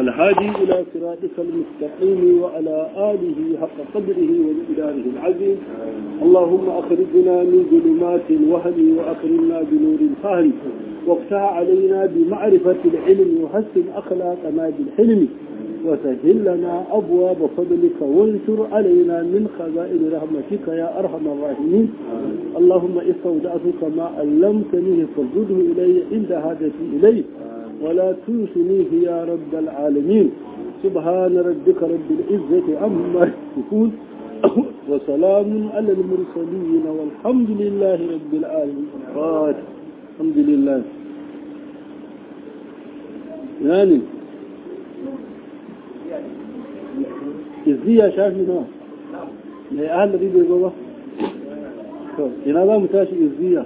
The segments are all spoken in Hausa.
الهادي إلى صراطك المستقيم وعلى آله حق قدره ومقداره العظيم اللهم أخرجنا من ظلمات الوهم وأكرمنا بنور الفهم وافتح علينا بمعرفة العلم وحسن أخلاقنا بالحلم وسهل لنا أبواب فضلك وانشر علينا من خزائن رحمتك يا أرحم الراحمين اللهم استودعتك ما علمتني فردده إلي عند حاجتي إليه ولا تنسنيه يا رب العالمين سبحان ربك رب العزة عما يصفون وسلام على المرسلين والحمد لله رب العالمين فاتح الحمد لله يعني izziya shafi nawa mai ahalari bai zo ba to ina za mu tashi izziya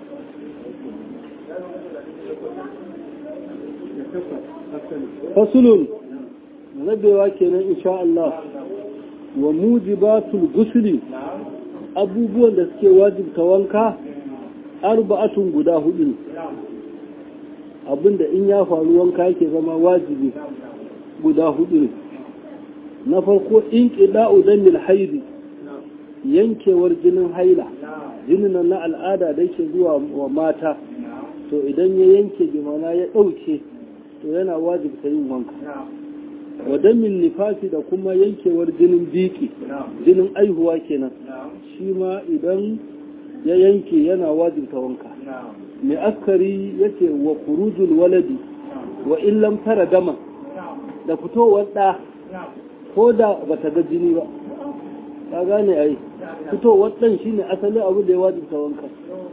fasulun rabewa kenan insha Allah wa mujibatul gusuli abubuwan da suke wajibta wanka arba'atun guda hudu ne abinda in ya faru wanka yake zama wajibi guda hudu ne na farko in ƙida'u zanil haidi yankewar jinin haila jinin na al'ada da yake zuwa wa mata to idan ya yanke jimana ya ɗauke to yana wajibta yin wanka wadamin nifasi da kuma yankewar jinin biki jinin aihuwa kenan shi ma idan ya yanke yana wajibta wanka mai askari yace wa kurujul waladi wa illam tara dama da fitowar ɗa ko da ba ta ga jini ba ka gane ai fitowar ɗan shi ne asalin abu da ya wajibta wanka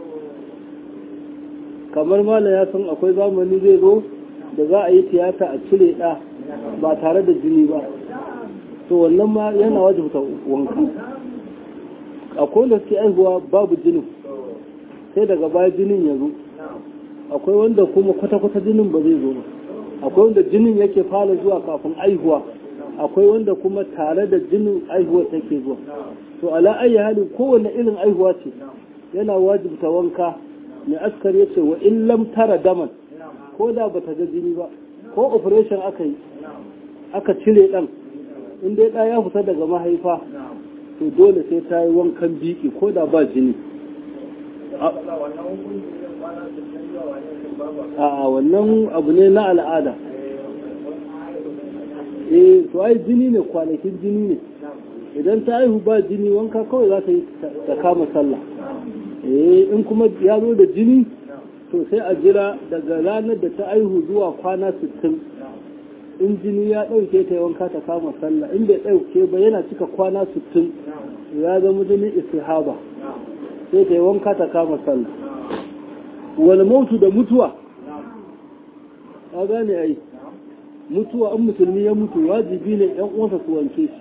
kamar mala ya san akwai zamani zai zo da za a yi tiyata a cire ɗa ba tare da jini ba to wannan ma yana wajibta wanka akwai wanda suke aihuwa babu jinin sai daga baya jinin ya zo akwai wanda kuma kwata-kwata jinin ba zai zo ba akwai wanda jinin yake fara zuwa kafin aihuwa akwai wanda kuma tare da jinin aihuwa take zuwa to ala ayi hali kowane irin aihuwa ce yana wajibta wanka mai askar ya ce wa in lam tara daman ko da bata ga jini ba ko operation aka yi aka cire dan in dai ɗaya ya fita daga mahaifa to dole sai ta yi wankan biki ko da ba jini a wannan abu ne na al'ada eh to ai jini ne kwanakin jini ne idan ta aihu ba jini wanka kawai za ta yi ta kama sallah eh in kuma ya zo da jini to sai a jira daga ranar da ta aihu zuwa kwana 60 in jini ya ɗauke ta yi wanka ta kama sallah in bai ɗauke ba yana cika kwana 60 ya zama jinin istihaba sai ta yi wanka ta kama sallah wal mautu da mutuwa ka gane ai mutuwa an musulmi ya mutu wajibi ne yan uwansa su wanke shi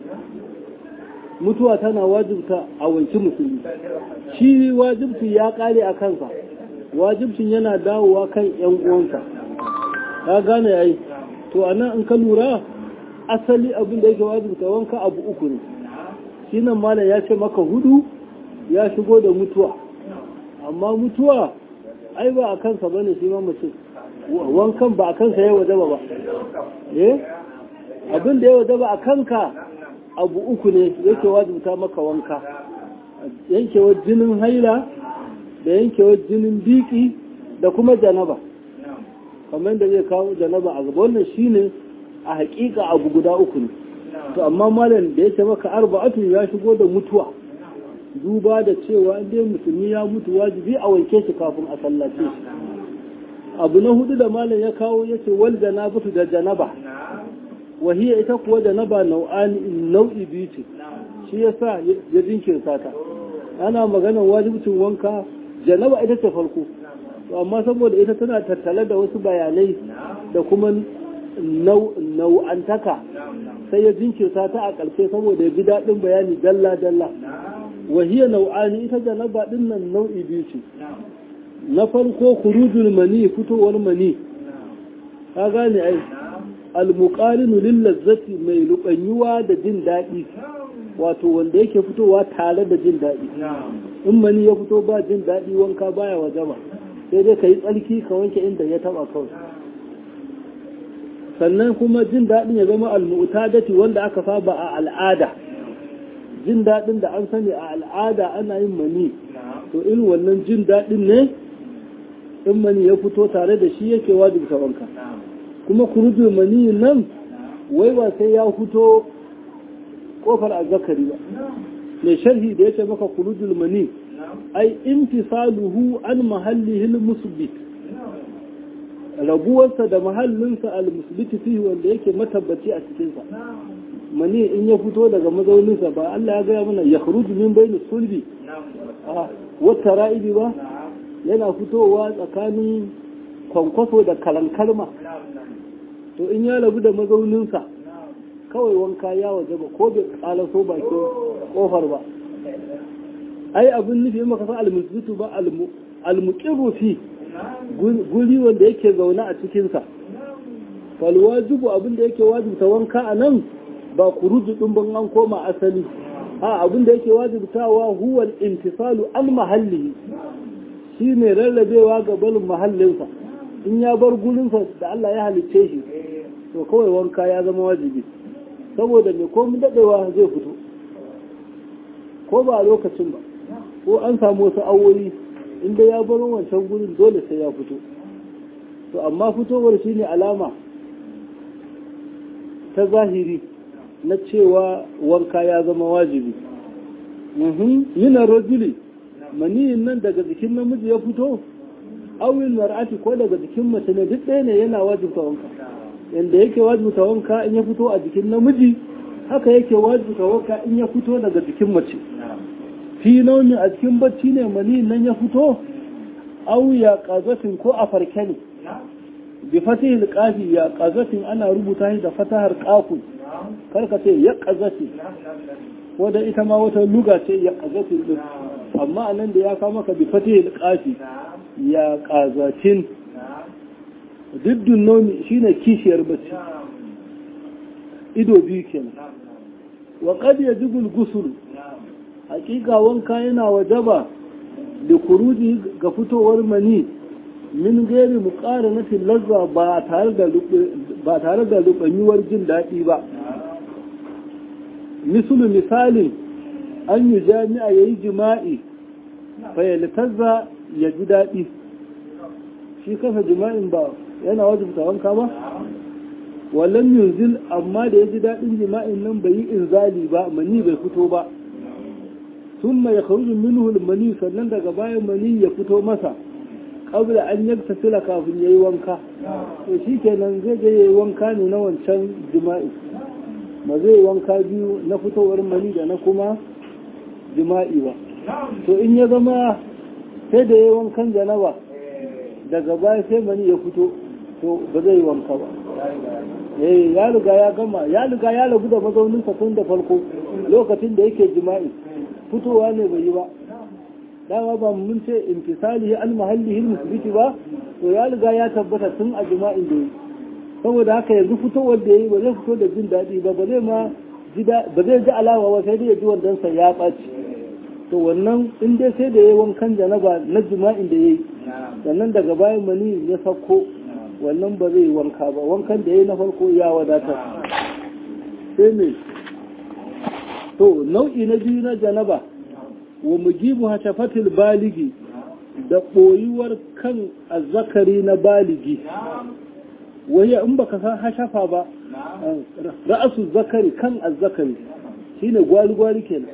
mutuwa tana wajibta a wanki musulmi shi wajibci ya kare a kansa wajibcin yana dawowa kan yan uwansa ka gane ai to anan in ka lura asali abin da yake wajibta wanka abu uku ne shi nan malam ya ce maka hudu ya shigo da mutuwa amma mutuwa ai ba a kansa bane shi ma mutum wankan ba a kansa ya wajaba ba eh abin da ya wajaba a kanka abu uku ne yake wajibta maka wanka yankewar jinin haila da yankewar jinin biki da kuma janaba kamar da zai kawo janaba a gaba wannan shine a hakika abu guda uku ne to amma malam da yake maka arba'atu ya shigo da mutuwa duba da cewa dai musulmi ya mutu wajibi a wanke shi kafin a sallace shi abu na hudu da malam ya kawo ya ce wal janabatu da janaba wahiya ita kuwa janaba nau'ani nau'i biyu ce shi yasa ya jinkirta ta ana maganar wajibcin wanka janaba ita ce farko amma saboda ita tana tattale da wasu bayanai da kuma nau'antaka sai ya jinkirta ta a ƙarshe saboda ya bi daɗin bayani dalla-dalla wahiya nau'ani ita janaba ɗin nan nau'i biyu ce na farko kurujul mani fitowar mani ka gane ai almuqarinu lil lazzati mai lukanyuwa da jin daɗi wato wanda yake fitowa tare da jin daɗi in mani ya fito ba jin daɗi wanka baya wajaba sai dai ka yi tsarki ka wanke inda ya taba kawai sannan kuma jin daɗin ya zama almu'tadati wanda aka saba a al'ada jin daɗin da an sani a al'ada ana yin mani to irin wannan jin daɗin ne in mani ya fito tare da shi yake wajibta wanka kuma kurujin mani nan wai ba sai ya fito kofar azzakari ba mai sharhi da ya ce maka kurujul mani ai intisaluhu an mahallihil musbit rabuwarsa da mahallinsa al-musbiti fihi wanda yake matabbaci a cikinsa mani in ya fito daga mazauninsa ba Allah ya gaya mana ya kharuju min bayni sulbi wata ra'ibi ba yana fitowa tsakanin kwankwaso da kalankalma to in ya rabu da mazauninsa kawai wanka ya waje ba ko bai kalaso bakin kofar ba ai abin nufi maka san al-musbitu ba al-muqirru fi guri wanda yake zaune a cikinsa falwajibu abin da yake wajibta wanka a nan ba kuruju ɗin ban an koma asali a abin da yake wajibtawa huwal intisalu an mahalli shi ne rarrabewa ga balin mahallinsa in ya bar gurinsa da Allah ya halicce shi to kawai wanka ya zama wajibi saboda mai komin daɗewa zai fito ko ba a lokacin ba ko an samu wasu awoyi inda ya bar wancan gurin dole sai ya fito to amma fitowar shi ne alama ta zahiri na cewa wanka ya zama wajibi yinan rajuli maniyin nan daga jikin namiji ya fito awil mar'ati ko daga jikin mace ne duk ɗaya ne yana wajibta wanka yanda yake wajibta wanka in ya fito a jikin namiji haka yake wajibta wanka in ya fito daga jikin mace fi nauni a cikin bacci ne maniyin nan ya fito aw ya qazatin ko a farke ne bi fatihil qafi ya qazatin ana rubuta shi da fatahar qafun karka ce ya qazati wadda ita ma wata luga ce ya qazatin din amma anan da ya kawo maka bi fatihil qafi ya qazatin diddun nomi shine kishiyar bacci ido biyu kenan wa qad yajibu al-ghusl hakika wanka yana wajaba da kuruji ga fitowar mani min gairi mu ƙara nufin lazza ba tare da rubanyuwar jin daɗi ba misalu misalin an yi jami'a ya yi jima'i fayyalitazza ya ji daɗi shi kasa jima'in ba yana wajibta wanka ba wallan yunzil amma da ya ji daɗin jima'in nan bai yi inzali ba mani bai fito ba ثم يخرج منه المني sannan daga bayan mani ya fito masa qabla an yaktasila kafin yayi wanka to shikenan zai je yayi wanka ne na wancan jima'i ba zai wanka biyu na fitowar mani da na kuma jima'i ba to in ya zama sai da yayi wankan janaba daga baya sai mani ya fito to ba zai wanka ba eh ya riga ya gama ya riga ya rabu da mazauninsa tun da farko lokacin da yake jima'i fitowa ne bai yi ba dama ba mun ce intisalihi al mahallihi musbiti ba to ya riga ya tabbata tun a jima'in da yi saboda haka yanzu fitowar da yi ba zai fito da jin daɗi ba ba zai ma ba zai ji alawa ba sai dai ya ji wandansa ya ɓaci to wannan in dai sai da ya yi wankan janaba na jima'in da ya yi sannan daga bayan mani ya sauko wannan ba zai yi wanka ba wankan da ya yi na farko ya wadatar sai me to nau'i na biyu na janaba wa mujibu hashafatil baligi da ɓoyuwar kan azzakari na baligi wai in baka san hashafa ba ra'asu zakari kan azzakari shine gwari-gwari kenan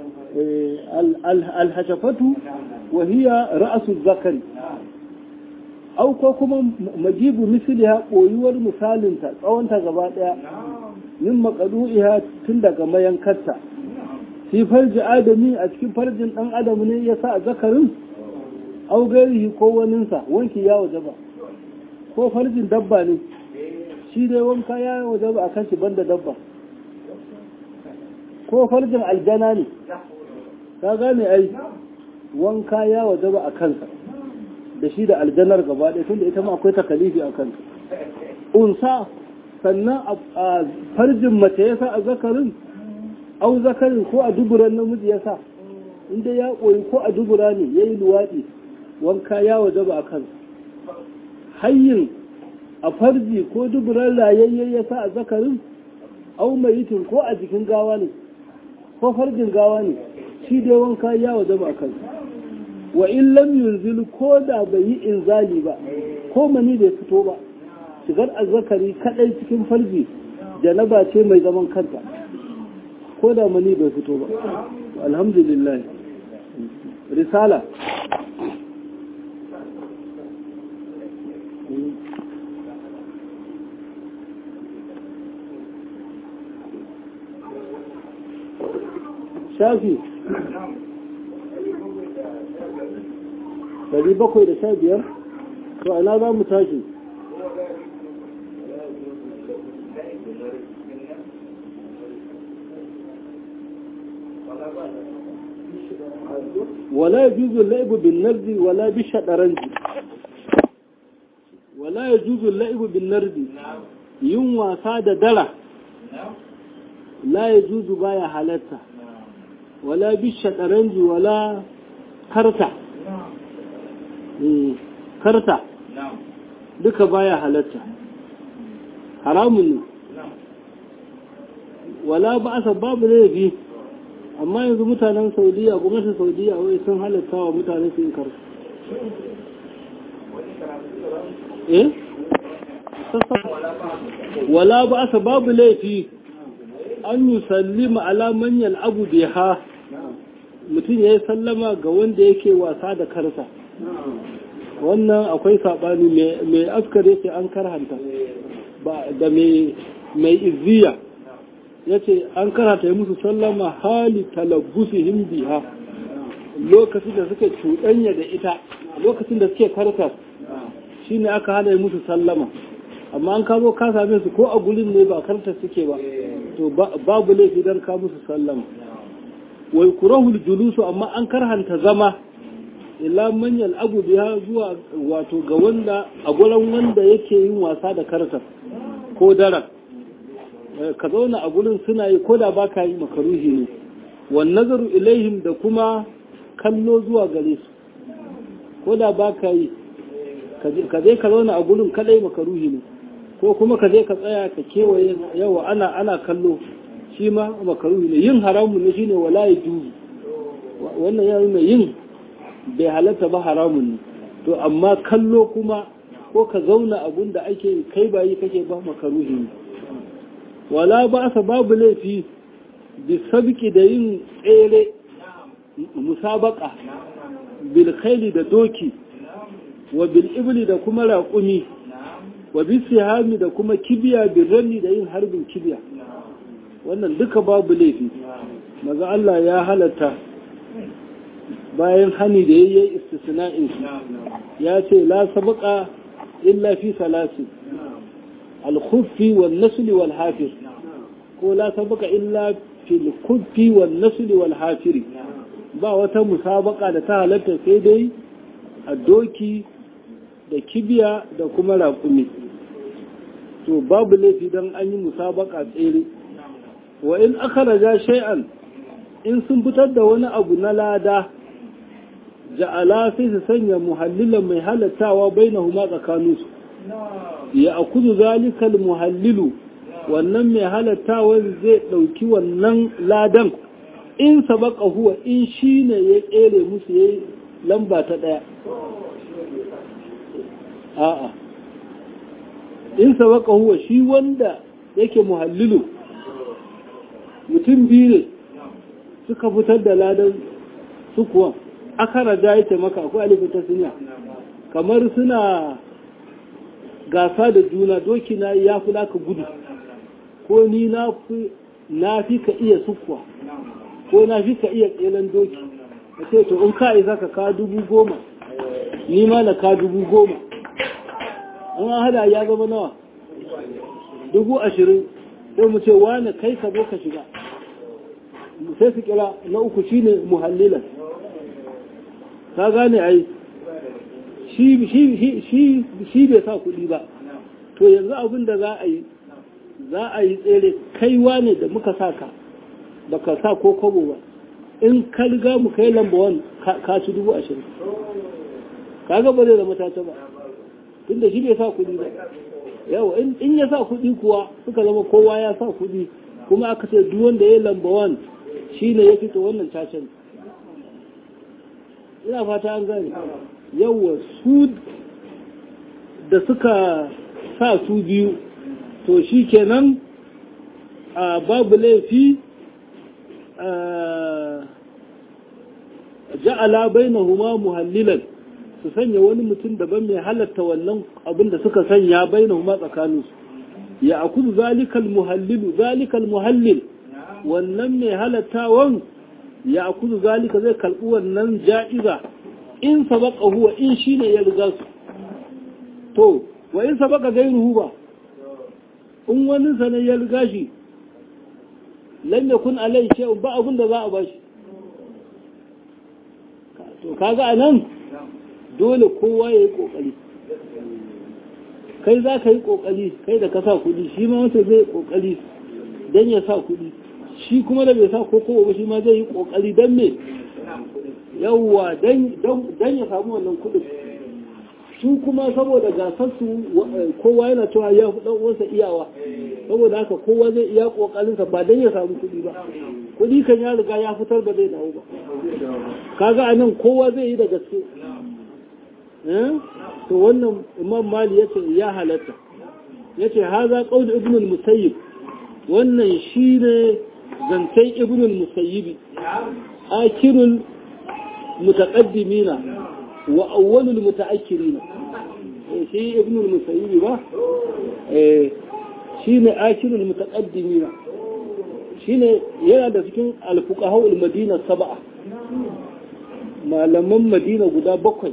alhashafatu wa hiya ra'asu zakari au ko kuma majibu misliha ɓoyuwar misalinta tsawonta gaba ɗaya min makadu'iha tun daga mayankarta fi farji adami a cikin farjin ɗan adam ne ya sa a zakarin au gairihi ko waninsa wanki ya waje ba ko farjin dabba ne shi dai wanka ya waje ba a kan shi banda dabba ko farjin aljana ne ka gane ai wanka ya waje ba a kansa da shi da aljanar gaba ɗaya tunda ita ma akwai takalifi a kansa unsa sannan a farjin mace ya sa a zakarin au zakarin ko a duburan namiji ya sa inda ya koyi ko a dubura ne ya yi luwaɗi wanka ya waje ba a kansa hayyin a farji ko duburan rayayye ya sa a zakarin au mayitin ko a jikin gawa ne ko farjin gawa ne shi dai wanka ya wajaba kan wa in lam yunzil ko da bai yi inzali ba ko mani bai fito ba shigar azzakari kadai cikin farji janaba ce mai zaman kanta ko da mani bai fito ba alhamdulillah risala shafi dari bakwai da sha biyar to ana za mu tashi ولا يجوز اللعب بالنرد ولا بالشطرنج ولا يجوز اللعب بالنرد yin wasa da dara la ya juzu baya halatta wala bi shaɗaranji wala karta karta duka baya halatta haramun ne wala ba asa babu laifi amma yanzu mutanen saudiya gwamnatin saudiya wai sun halatta wa mutane su yi karta eh wala ba asa babu laifi an yi sallima alaman yal'abu biha mutum ya yi sallama ga wanda yake wasa da karsa wannan akwai saɓani mai askar yake an karhanta da mai izziya ya ce an karhanta yi musu sallama hali talabbusu biha lokacin da suke cuɗanya da ita lokacin da suke karkar shi ne aka hana yi musu sallama amma an kamo ka same su ko a gurin ne ba karta suke ba to babu laifi don ka musu sallama wai kurahul julusu amma an karhanta zama illa manyan abu biya zuwa wato ga wanda a gurin wanda yake yin wasa da karta ko daren ka zauna a gurin suna yi ko da ba ka yi makaruhi ne wan nazaru ilaihim da kuma kallo zuwa gare su ko da ba ka yi ka je ka zauna a gurin kadai makaruhi ne ko kuma ka je ka tsaya ka kewaye yawa ana ana kallo shi ma makaruhi ne yin haramun ne shine wala ya juzu wannan ya nuna yin bai halatta ba haramun ne to amma kallo kuma ko ka zauna abun da ake kai bayi kake ba makaruhi ne wala ba asa babu laifi bi sabiki da yin tsere musabaka bil khayli da doki wa bil ibli da kuma raƙumi wa bi sihami da kuma kibiya bil rami da yin harbin kibiya wannan duka babu laifi maza Allah ya halatta bayan hani da yayi istisna'in ya ce la sabqa illa fi salasi al-khuffi wan nasl wal hafir ko la sabqa illa fi al-khuffi wan nasl wal hafir ba wata musabaka da ta halatta sai dai a doki da kibiya da kuma raƙumi to babu laifi don an yi musabaka tsere wa in aka raja shay'an in sun fitar da wani abu na lada ja'ala sai su sanya muhallilan mai halattawa bainahuma tsakaninsu ya akuzu zalikal muhallilu wannan mai halattawa zai ɗauki wannan ladan in sabaka huwa in shi ne ya tsere musu ya lamba ta ɗaya a'a in sabaka huwa shi wanda yake muhallilu mutum biyu ne suka fitar da ladan su kuwa aka raja ya taimaka akwai alifin ta suniya kamar suna gasa da juna doki na ya fi naka gudu ko ni na fi ka iya sukuwa ko na fi ka iya tselen doki a ce to in ka isa ka ka dubu goma ni ma na ka dubu goma an hada ya zama nawa dubu ashirin sai mu ce wane kai ka zo ka shiga sai su kira na uku shine muhallilan ka gane ai shi bai sa kuɗi ba to yanzu abin da za a yi za a yi tsere kaiwa ne da muka sa ka ba ka sa ko kobo ba in ka riga mu kai lamba wani ka ci dubu ashirin ka ga ba zai zama ta ba tun da shi bai sa kuɗi ba yau in ya sa kuɗi kuwa suka zama kowa ya sa kuɗi kuma aka ce duk wanda ya lamba wan shi ne ya fito wannan cacen ina fata an gane yawa su da suka sa su biyu to shi kenan a babu laifi ja'ala bainahuma muhallilan su sanya wani mutum daban mai halatta wannan abin da suka sanya bainahuma tsakaninsu ya akudu zalikal muhallilu zalikal muhallil wannan mai halattawan ya akudu zalika zai kalbi wannan ja'iza in sabaka huwa in shine ya riga su to wa in sabaka gairuhu ba in wani sanan ya riga shi lam yakun alai shay'un ba abin da za a bashi to kaga anan dole kowa ya yi kokari kai za ka yi kokari kai da ka sa kuɗi shi ma wata zai yi kokari don ya sa kuɗi shi kuma da bai sa koko ba shi ma zai yi kokari don me yawwa don ya samu wannan kuɗin su kuma saboda gasar su kowa yana cewa ya fi ɗan uwansa iyawa saboda haka kowa zai iya kokarinsa ba don ya samu kuɗi ba kuɗi kan ya riga ya fitar ba zai dawo ba kaga anan kowa zai yi da gaske to wannan imam mali yace ya halatta yace haza qaul ibn al-musayyib wannan shine zancen ibn al-musayyib akirul mutaqaddimina wa awwalul mutaakkirina shi ibn al-musayyib ba eh shine akirul mutaqaddimina shine yana da cikin al-fuqaha al-madina sab'a malaman madina guda bakwai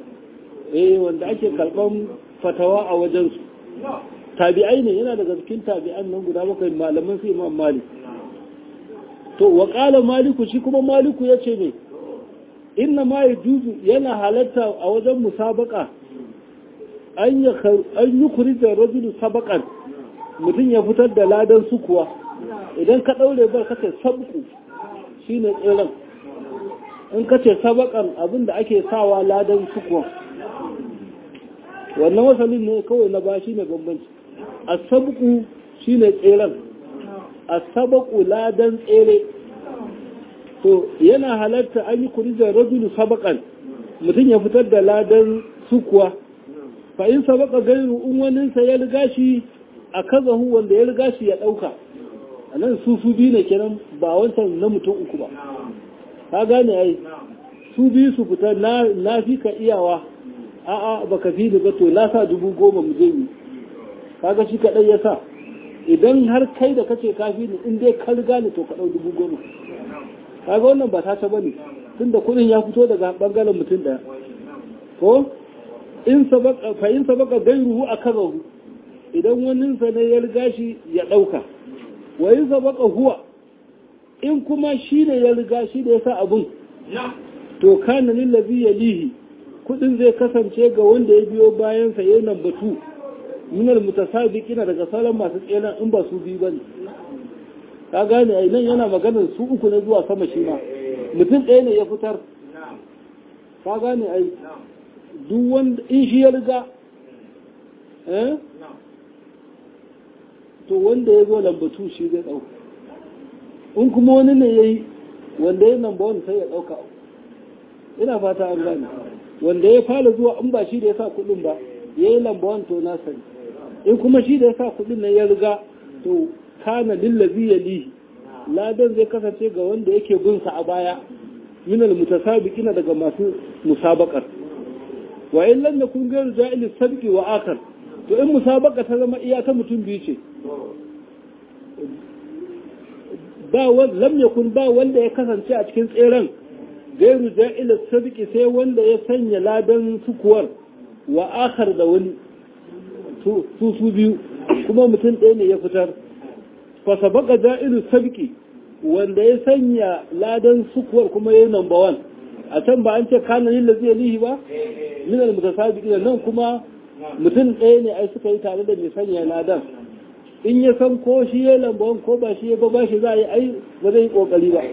eh wanda ake karban fatawa a wajensu tabi'ai ne yana daga cikin tabi'an nan guda bakwai malaman su imam malik to wa qala maliku shi kuma maliku yace ne inna ma yajuzu yana halatta a wajen musabaka an ya an yukhrija rajulu sabaqan mutum ya fitar da ladan su kuwa idan ka daure bar kace sabku shine tsiran in kace sabakan abinda ake sawa ladan su kuwa wannan wasalin ne kawai na ba shi ne bambanci asabuku shi ne tseren asabaku ladan tsere to yana halatta an yi kurijar rajulu sabakan mutum ya fitar da ladan sukuwa fa in sabaka gairu in waninsa ya riga shi a kazahu wanda ya riga shi ya ɗauka a nan su su biyu ne kenan ba wancan na mutum uku ba ka gane ai su biyu su fita na fi ka iyawa a'a baka fi ni ba to na sa dubu goma mu je ni kaga shi kaɗai ya sa idan har kai da kace ka fi ni in dai ka riga ni to ka ɗau dubu goma kaga wannan ba ta ta bane tunda kuɗin ya fito daga bangaren mutum ɗaya ko in sabaka fa in sabaka gairuhu akazahu idan wani sa ne ya riga shi ya ɗauka wa in sabaka huwa in kuma shi ne ya riga shi da ya sa abun to kana lillazi yalihi kudin zai kasance ga wanda ya biyo bayan sa yayin batu minal mutasabiqina daga sauran masu tseren in ba su biyu bane ka gane ai nan yana maganar su uku ne zuwa sama shi ma mutum ɗaya ne ya fitar ka gane ai duk wanda in shi ya riga eh to wanda ya zo lambatu shi zai ɗauka in kuma wani ne ya yi wanda ya namba wani sai ya ɗauka ina fata an gane wanda ya fara zuwa in ba shi da ya sa kuɗin ba ya yi lamba wani to na sani in kuma shi da ya sa kuɗin nan ya riga to kana lillazi ya lihi ladan zai kasance ga wanda yake bin sa a baya minal mutasabiqina daga masu musabaqar wa in lam yakun ghayru ja'il sabqi wa akhar to in musabaqa ta zama iya ta mutum biyu ce ba lam yakun ba wanda ya kasance a cikin tseren gairu ja'il sabqi sai wanda ya sanya ladan sukuwar wa akhar da wani su su biyu kuma mutum ɗaya ne ya fitar fa sabaqa ja'ilu sabqi wanda ya sanya ladan sukuwar kuma yayin number 1 a can ba an ce kana yin lazi lihi ba min al mutasabiqin nan kuma mutum ɗaya ne ai suka yi tare da mai sanya ladan in ya san ko shi ya lambawan ko ba shi ya ba shi za a yi ai ba zai yi kokari ba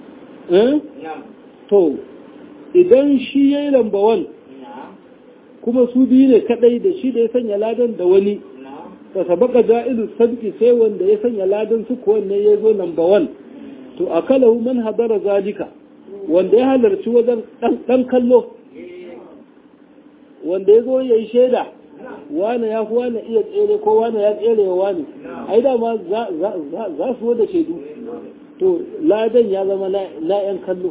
to idan shi ya yi lambawan kuma su biyu ne kadai da shi da ya sanya ladan da wani fa sabaka ja'ilu sabki sai wanda ya sanya ladan su ko wanne ya zo number one to akalahu man hadara zalika wanda ya halarci wajen dan kallo wanda ya zo ya yi shaida wane ya fi wane iya tsere ko wane ya tsere wa wane ai dama za su da shaidu to ladan ya zama na yan kallo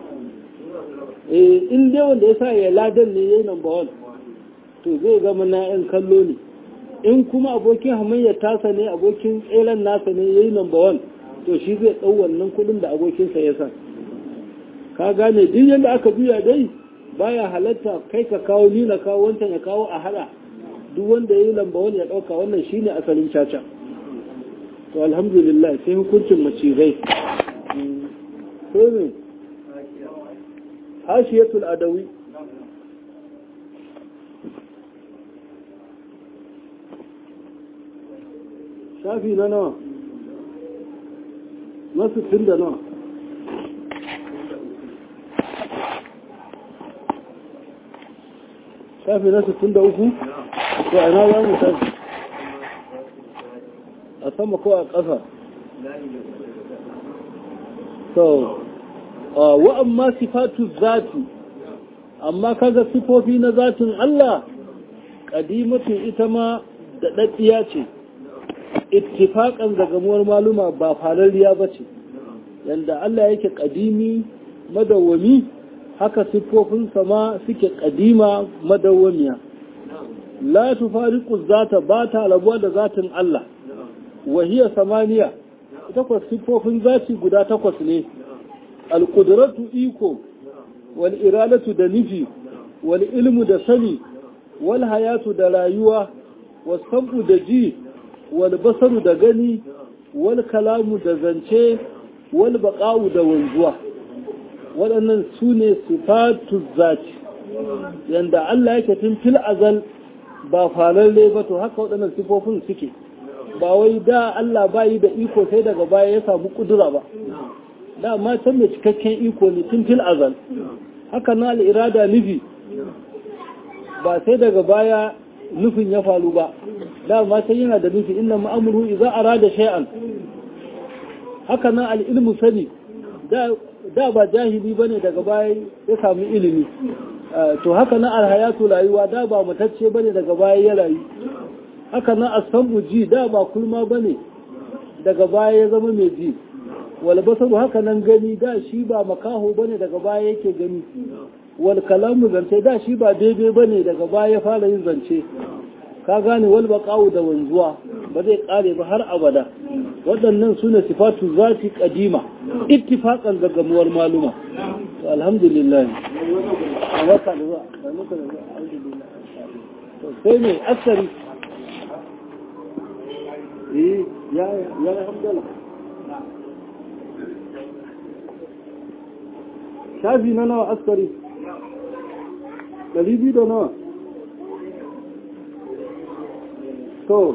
in dai wanda ya sa ya ladan ne ya yi number one to zai zama na yan kallo ne in kuma abokin hamayyar tasa ne abokin tseren nasa ne ya yi number one to shi zai ɗau wannan kuɗin da abokinsa ya sa ka gane duk yadda aka juya dai baya halatta kai ka kawo ni na kawo wancan ya kawo a hada duk wanda ya yi lamba wani ya ɗauka wannan shine asalin caca to alhamdulillah sai hukuncin macizai sai ne hashiyatul adawi shafi na nawa na sittin da nawa shafi na sittin da uku to ina za mu tafi a sama ko a ƙasa so wa amma sifatu zati amma kaga sifofi na zatin Allah ƙadimatin ita ma da ɗaɗɗiya ce ittifaƙan da gamuwar maluma ba falariya ba ce yadda Allah yake ƙadimi madawwami haka siffofinsa ma suke ƙadima madawwamiya la tufariqu zata ba ta rabuwa da zatin Allah wahiya samaniya takwas siffofin zati guda takwas ne alƙudratu iko wal iradatu da nufi wal ilmu da sani wal hayatu da rayuwa was sam'u da ji wal basaru da gani wal kalamu da zance wal baqa'u da wanzuwa waɗannan su ne sifatu zati yanda Allah yake tun fil azal ba falalle ba to haka waɗannan sifofin suke ba wai da Allah bayi da iko sai daga baya ya samu kudura ba da ma can mai cikakken iko ne tun fil azal haka na al'irada nufi ba sai daga baya nufin ya faru ba da ma sai yana da nufi inna ma'amuru idza arada shay'an haka na al'ilmu sani da ba jahili bane daga baya ya samu ilimi to haka na alhayatu rayuwa da ba matacce bane daga baya ya rayu haka na asamu ji da ba kulma bane daga baya ya zama mai ji wal basaru haka nan gani da shi ba makaho bane daga baya yake gani wal kalamu zance da shi ba daidai bane daga baya ya fara yin zance ka gane wal baqa'u da wanzuwa ba zai kare ba har abada waɗannan sune sifatu zati qadima ittifaqan da gamuwar maluma to alhamdulillah waka da zuwa da muka da zuwa alhamdulillah to sai ne asari eh ya ya alhamdulillah shafi na nawa askari ɗari biyu da nawa to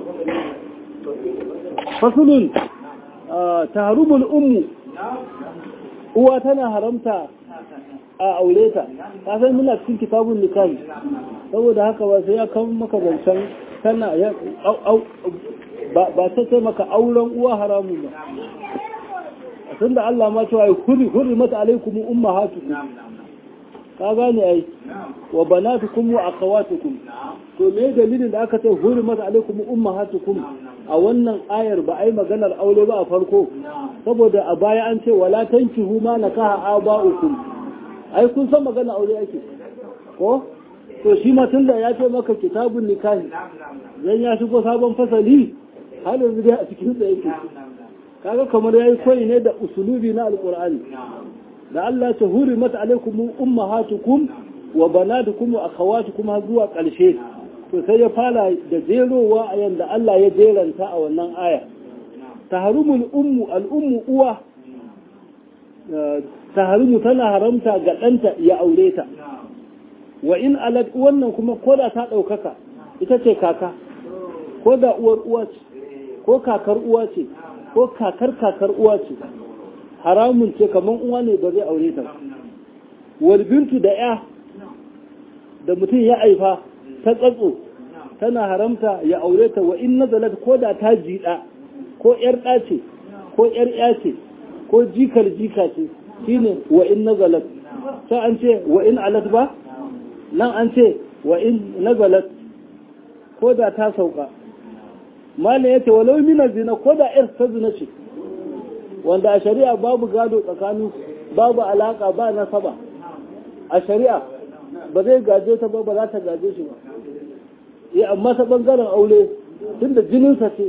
fasulun ta harumul ummu uwa tana haramta a aure ta ta san muna cikin kitabun nikahi saboda haka ba sai ya kawo maka zancen tana ya ba ta ce maka auren uwa haramun ba tunda Allah ma cewa hurri hurri mata alaikum ummahatukum ka gane ai wa banatukum wa akhawatukum to me dalilin da aka ce hurri mata alaikum ummahatukum a wannan ayar ba ai maganar aure ba a farko saboda a baya an ce wala tankihu ma nakaha aba'ukum ai kun san maganar aure ake ko to shi ma tunda ya ce maka kitabun nikahi dan ya shigo sabon fasali har yanzu dai a cikin sa yake kaga kamar yayi koyi ne da usulubi na alqur'ani da Allah ta hurimat alaikum ummahatukum wa banatukum wa akhawatukum har zuwa karshe to sai ya fara da jerowa a yanda Allah ya jeranta a wannan aya taharumul ummu al ummu uwa taharumu tana haramta ga ɗanta ya aure ta wa in alat wannan kuma koda ta ɗaukaka ita ce kaka ko da uwar uwa ce ko kakar uwa ce ko kakar kakar uwa ce haramun ce kamar uwa ne ba zai aure ta wal bintu da ya da mutum ya aifa ta tsatso tana haramta ya aure ta wa in nazalat ko da ta jiɗa ko ƴar ɗa ce ko ƴar ƴa ce ko jikar jika ce shine wa in nazalat sai an ce wa in alat ba nan an ce wa in nazalat ko da ta sauka malam yace walau min zina ko da ƴar ta zina ce wanda a shari'a babu gado tsakanin babu alaka ba nasaba a shari'a ba zai gaje ta ba ba za ta gaje shi ba ya amma ta bangaren aure tunda jininsa ce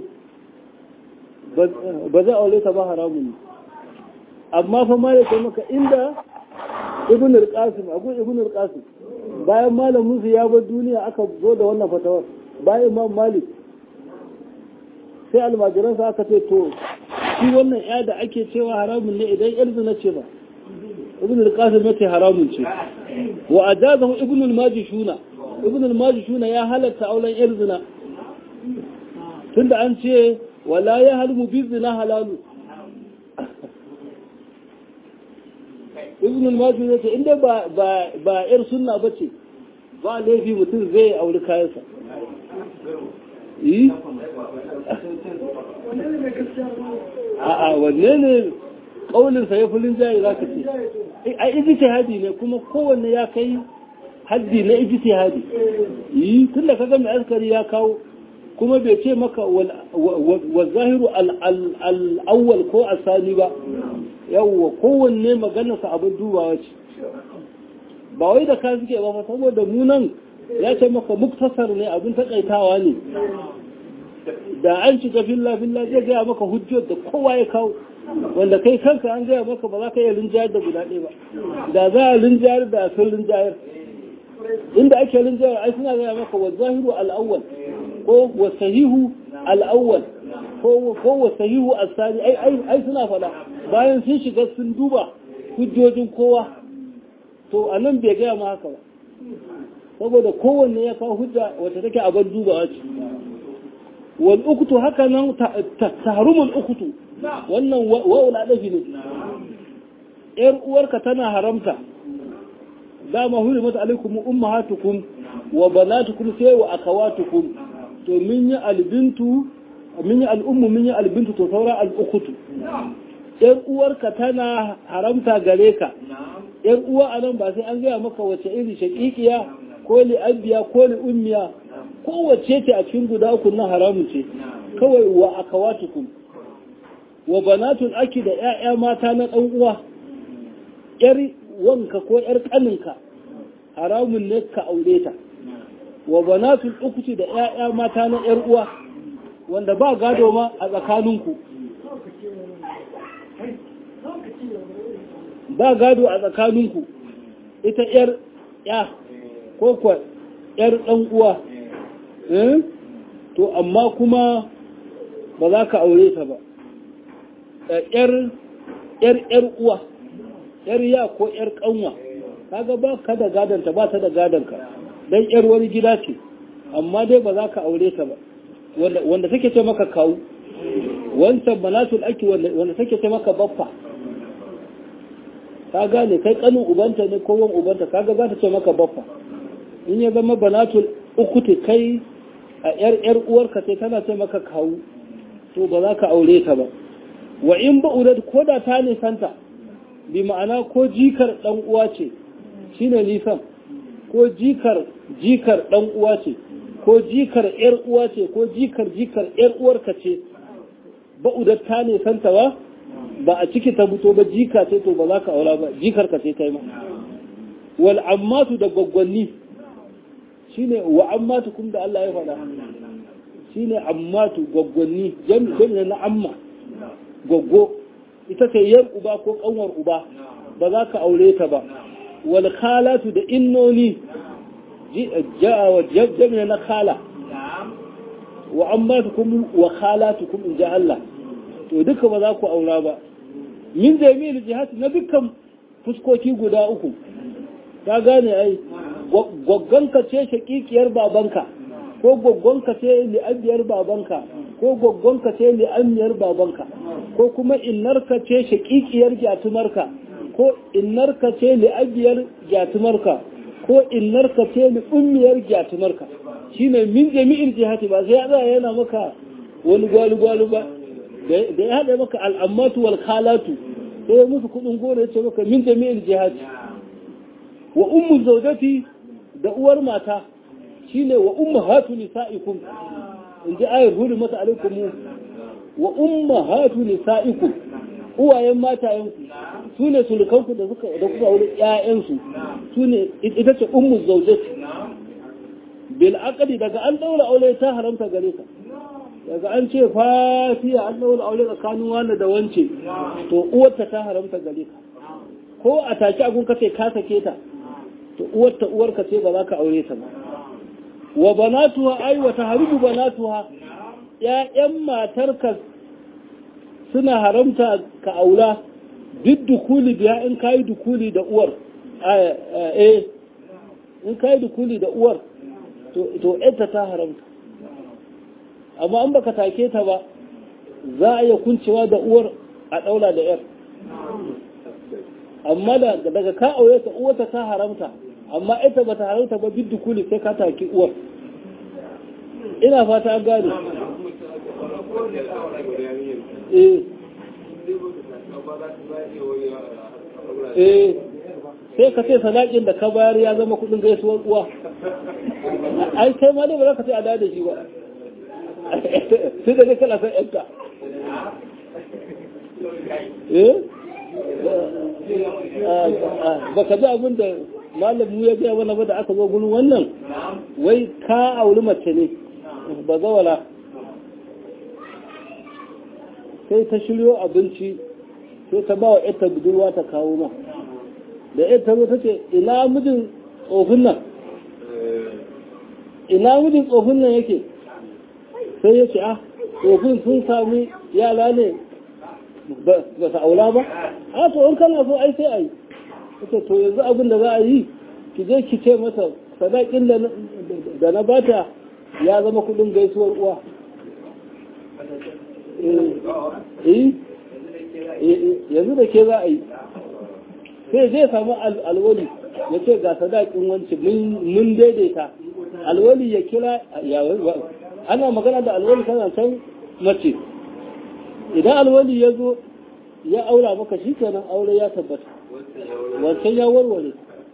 ba zai aure ta ba haramun ne amma fa ma ya maka inda ibn al-qasim abu ibn al-qasim bayan malamin su ya bar duniya aka zo da wannan fatawar bayan imam malik sai almajiransa aka ce to shi wannan ya da ake cewa haramun ne idan yar zina ce ba ibn al-qasim yace haramun ce wa ajazahu ibn al-majishuna ibn al-majishuna ya halatta auren yar zina tunda an ce wala ya halmu bi zina halalu ibn al-majishuna yace inda ba ba ba yar sunna bace ba laifi mutum zai auri kayansa yi a'a wanne ne ƙauninsa ya fulin jayi za ka ce a ijtihadi ne kuma kowanne ya kai haddi na ijtihadi yi tun da kaga mai askari ya kawo kuma bai ce maka wa zahiru al'awwal ko asali ba yawwa kowanne maganarsa abin dubawa ce ba wai da ka suke ba saboda munan ya ce maka muktasar ne abin takaitawa ne da an shiga filla filla zai gaya maka hujjar da kowa ya kawo wanda kai kanka an gaya maka ba za ka iya rinjayar da guda ɗaya ba da za a rinjayar da sun rinjayar inda ake rinjayar ai suna gaya maka wa zahiru al'awwal ko wa sahihu al'awwal ko wa sahihu asali ai ai suna faɗa bayan sun shiga sun duba hujjojin kowa to a nan bai gaya ma haka ba saboda kowanne ya kawo hujja wacce take a bar dubawa ce wal ukutu haka nan tahrumul ukutu wannan wa'ula dafi ne yar uwarka tana haramta dama hurimat alaikum ummahatukum wa banatukum sai wa akawatukum to min yi albintu min yi al'ummu min yi albintu to saura al'ukutu yar uwarka tana haramta gare ka yar uwa anan ba sai an gaya maka wace iri shaqiqiya ko li abiya ko li ummiya kowace ce a cikin guda uku na haramun ce kawai wa akawatukum wa banatul aki da ƴaƴa mata na ɗan uwa ƴar wanka ko ƴar ƙaninka haramun ne ka aure ta wa banatul ukuti da ƴaƴa mata na ƴar uwa wanda ba gado ma a tsakaninku ba gado a tsakaninku ita ƴar ƴa ko kwa ƴar ɗan uwa to amma kuma ba za ka aure ta ba ‘yar ‘yar uwa, ‘yar ya ko ‘yar ƙanwa, kaga ba ka da gadonta ba ta da gadonka, don ‘yar wani gida ce, amma dai ba za ka aure ta ba, wanda take ce maka kawu, wancan banatul ake wanda take ce maka baffa. Ka gane kai ƙanin ubanta ne ko wan ubanta, kaga za ta ce maka baffa. In ya zama banatul uku kai a ‘yar ‘yar uwarka ce tana ce maka kawu, to ba za ka aure ta ba. wa in ba'udat ko da ta nisanta bi ma'ana ko jikar dan uwa ce shine nisan ko jikar jikar dan uwa ce ko jikar yar uwa ce ko jikar jikar yar uwarka ce ba'udat ta nisanta ba ba a ciki ta fito ba jika ce to ba za ka aura ba jikar ka ce kai ma wal ammatu da gwaggwanni shine wa ammatu kun da Allah ya faɗa shine ammatu gwaggwanni jami'in na amma goggo ita ce yar uba ko kanwar uba ba za ka aure ta ba wal khalatu da innoni ja'a wa jami'a na khala wa ammatukum wa khalatukum in ja Allah to duka ba za ku aura ba min jami'il jihad na dukkan fuskoki guda uku ka gane ai goggonka ce shakikiyar babanka ko goggonka ce li'abiyar babanka ko goggonka ce li'amiyar babanka ko kuma innarka ce shakikiyar gyatumarka ko innarka ce li'abiyar gyatumarka ko innarka ce ni ummiyar gyatumarka shine min jami'in jihati ba sai ya yana maka wani gwalu-gwalu ba da ya haɗa maka al'ammatu wal khalatu sai ya musu kuɗin gona ya ce maka min jami'in jihati wa ummu zaujati da uwar mata shine wa ummu hatu nisa'ikum in ji ayar hudu mata alaikum wa ummu hatu nisa'ikum uwayen matayenku su ne sulukanku da suka da kuka wuri ƴaƴansu su ne ita ce ummu zaujati bil aqdi daga an daura aure ta haramta gare ka daga an ce fatiya an daura aure tsakanin wani da wance to uwarta ta haramta gare ka ko a take agun kace ka sake ta to uwarta uwarka ce ba za ka aure ta ba wa banatuha ai wa tahribu banatuha ƴaƴan matarka suna haramta ka aula duk dukuli biya in kayi dukuli da uwar eh in kayi dukuli da uwar to ita ta haramta amma an baka take ta ba za a iya kuncewa da uwar a daula da yar amma daga ka aure ta uwarta ta haramta amma ita ba ta haramta ba duk dukuli sai ka take uwar ina fata an gane eh eh sai ka ce sadakin da ka bayar ya zama kudin gaisuwar uwa ai kai ma dai ba za ka ce a da shi ba sai da ne kana san yanka eh ba ka ji abin da malamu ya gaya mana ba da aka zo gurin wannan wai ka auri mace ne ba zawala sai ta shiryo abinci sai ta ba wa ita budurwa ta kawo ma da ita zo ta ce ina mijin tsofin nan ina mijin tsofin nan yake sai ya ce ah tsofin sun sami yara ne ba su aula ba a to in kana so ai sai a yi ita to yanzu abin da za a yi ki je ki ce mata sadakin da na bata ya zama kudin gaisuwar uwa yanzu da ke za a yi sai zai samu alwali ya ce ga sadakin wancan mun daidaita alwali ya kira ana magana da alwali kana can mace idan alwali ya zo ya aura maka shi kenan aure ya tabbata wancan ya warware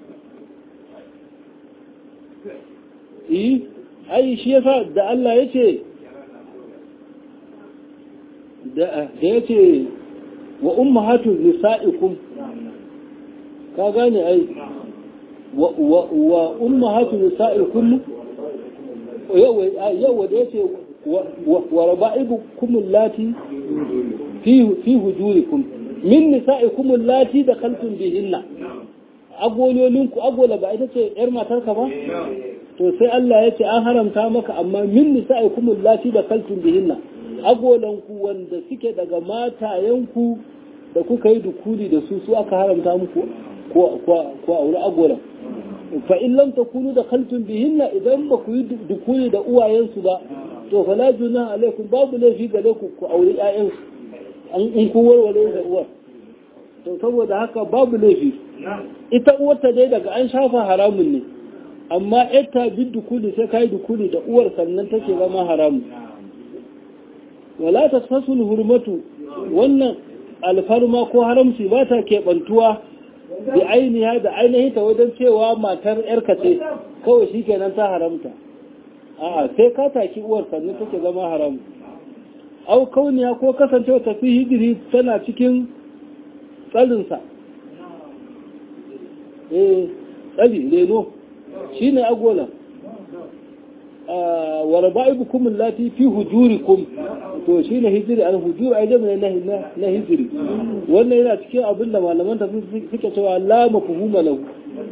yi ai shi yasa da Allah ya ce da ya ce wa ummahatu nisa'ikum ka gane ai wa ummahatu nisa'ikum yawa da ya ce wa raba'ibukum allati fi fi hujurikum min nisa'ikum allati dakhaltum bihinna agololinku agola ba ita ce yar matarka ba to sai Allah ya ce an haramta maka amma min nisa'ikum allati dakhaltum bihinna agolanku wanda suke daga matayenku da kuka yi dukuli da su su aka haramta muku ko aure agolan fa in lam takunu da khaltun bihinna idan ba ku yi dukuli da uwayensu ba to fa la juna alaikum babu laifi gare ku ku aure ƴaƴansu an in kun warware da uwar to saboda haka babu laifi ita uwarta dai daga an shafa haramun ne amma ita bi dukuli sai kai dukuli da uwar sannan take zama haramun wala ta fasul hurmatu wannan alfarma ko haramci ba ta keɓantuwa da ainiha da ainihi ta wajen cewa matar yarka ce kawai shi kenan ta haramta a'a sai ka taki uwar sannan take zama haram au kauniya ko kasancewa tafi hijiri tana cikin tsalinsa eh tsali leno shine agolan wa raba'ibukum allati fi hujurikum to shine hijiri al hujur ai jami'a na na hijiri wannan yana cikin abin da malaman ta suke cewa la mafhuma lahu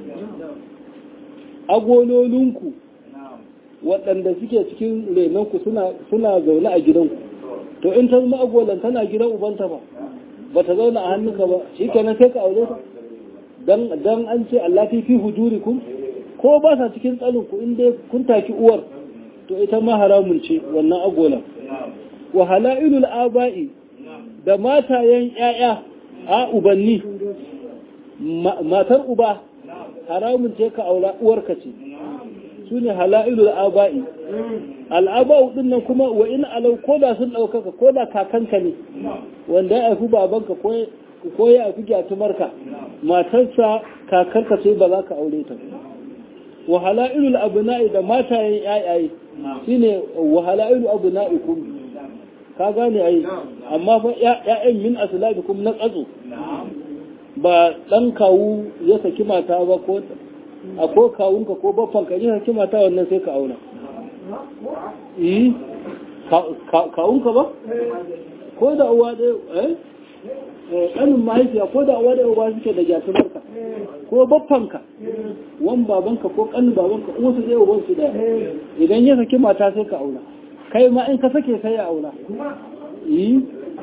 agololinku waɗanda suke cikin renonku suna suna zaune a gidanku to in ta zama agolan tana gidan ubanta ba ba ta zauna a hannunka ba shi kenan sai ka aure ta dan dan an ce allati fi hujurikum ko ba sa cikin tsalinku in dai kun taki uwar to ita ma haramun ce wannan agolan wa halailul aba'i da matayen ƴaƴa a ubanni matar uba haramun ce ka aura uwarka ce su ne hala'ilul aba'i al'aba'u din nan kuma wa in alau ko da sun ɗaukaka ko da kakanka ne wanda ya haifi babanka ko ya haifi gyatumarka matarsa kakarka sai ba za ka aure ta wa hala'ilul abna'i da matayen yayaye shine wa hala'ilu abna'ikum ka gane ai amma fa ya'yan min aslabikum na tsatso ba dan kawu ya saki mata ba ko a ko kawunka ko baffanka ya saki mata wannan sai ka aura eh kawunka ba ko da uwa ɗaya eh ƙanin mahaifiya ko da uwa ɗaya uba suke da gyatumarka ko baffanka wan babanka ko ƙanin babanka uwa su ɗaya uban su ɗaya idan ya saki mata sai ka aura kai ma in ka sake sai ya aura yi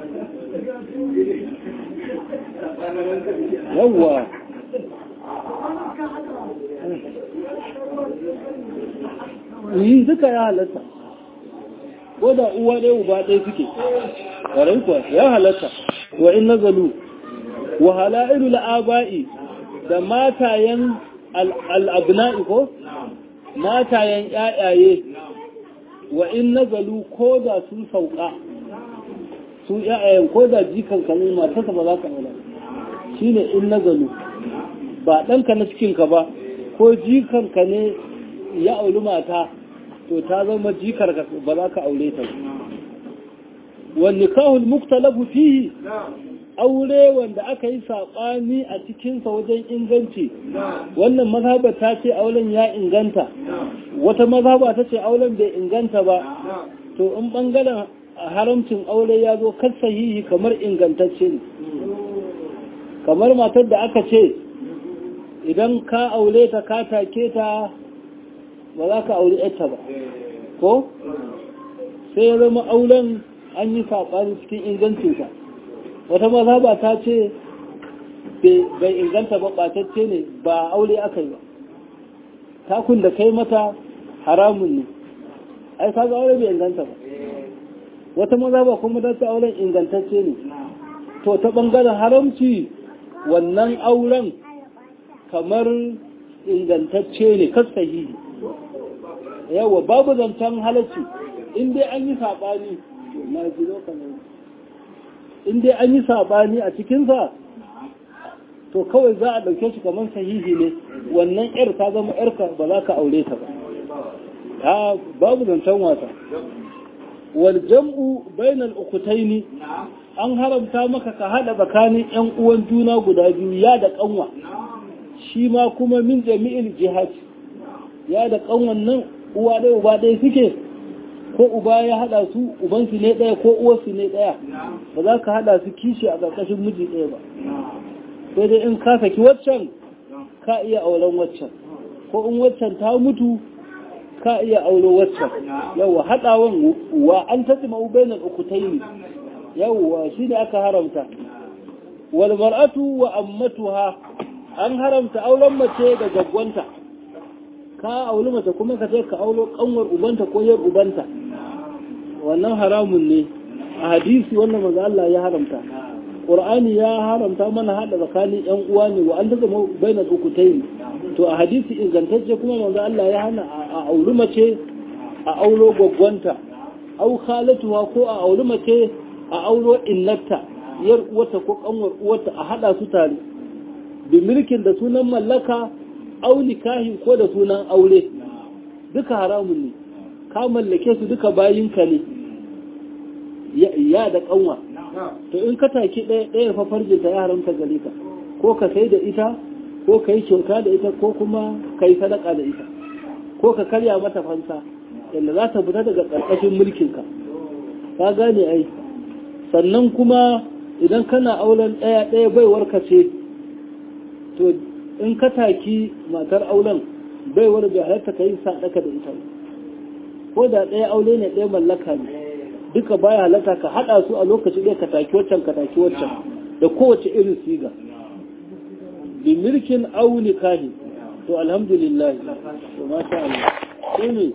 yawwa yi duka ya halatta ko da uwa ɗaya uba ɗaya suke ƙwarai kuwa ya halatta wa in nazalu wa hala'ilu la'aba'i da matayen al'abna'i ko matayen ƴaƴaye wa in nazalu ko da sun sauka su ƴaƴayen ko da jikan ka ne matarsa ba za ka aura shine in nazalu ba ɗanka na cikinka ba ko jikan ka ne ya auri mata to ta zama jikar ba za ka aure ta wani nikahul muktalafu fihi aure wanda aka yi saɓani a cikinsa wajen inganci wannan mazhaba ta ce auren ya inganta wata mazhaba ta ce auren bai inganta ba to in ɓangaren haramcin aure ya zo kar sahihi kamar ingantacce ne kamar matar da aka ce idan ka aure ta ka take ta ba za ka aure yarta ba ko sai ya zama auren an yi saɓani cikin ingancinsa wata mazhaba ta ce bai inganta ba ɓatacce ne ba aure aka yi ba takun da kai mata haramun ne ai ka ga aure bai inganta ba wata mazhaba kuma ta ce auren ingantacce ne to ta ɓangaren haramci wannan auren kamar ingantacce ne kas sahihi yawa babu zancen halarci in dai an yi saɓani na jiro kamar in dai an yi saɓani a cikinsa to kawai za a ɗauke shi kamar sahihi ne wannan yar ta zama yarka ba za ka aure ta ba ta babu zancen wasa wal jam'u bainal ukutaini an haramta maka ka hada tsakanin yan uwan juna guda biyu ya da kanwa shi ma kuma min jami'il jihad ya da kanwan nan uwa ɗaya uba ɗaya suke ko uba ya hada su ubansu ne ɗaya ko uwarsu ne ɗaya ba za ka hada su kishi a ƙarƙashin miji ɗaya ba sai dai in ka saki waccan ka iya auren waccan ko in waccan ta mutu ka iya auro waccan yawa haɗawan wa an taɗi ma'ubainar ukutaini yawa shi ne aka haramta wal mar'atu wa ammatuha an haramta auren mace da gaggwanta ka auri mace kuma ka ce ka aulo kanwar ubanta ko yar ubanta wannan haramun ne a hadisi wannan manzo Allah ya haramta Qur'ani ya haramta mana hada tsakanin yan uwa ne wa an daga bainal ukutayn to a hadisi ingantacce kuma manzo Allah ya hana a auri mace a aulo gwaggwanta au khalatuha ko a auri mace a aulo innata yar uwata ko kanwar uwata a hada su tare bi mulkin da sunan mallaka au nikahin ko da sunan aure duka haramun ne ka mallake su duka bayinka ne ya da kanwa to in ka taki ɗaya ɗaya fa farjinta ya haramta gare ka ko ka sai da ita ko ka yi kyauta da ita ko kuma ka yi sadaka da ita ko ka karya mata fansa yadda za ta fita daga ƙarƙashin mulkinka ka gane ai sannan kuma idan kana auren ɗaya ɗaya baiwar ka ce to in ka taki matar auren baiwar bai halatta ka yi sadaka da ita ko da ɗaya aure ne ɗaya mallaka ne duka baya halatta ka haɗa su a lokaci ɗaya ka taki waccan ka taki waccan da kowace irin siga bi milkin au nikahi to alhamdulillah to masha Allah sai ne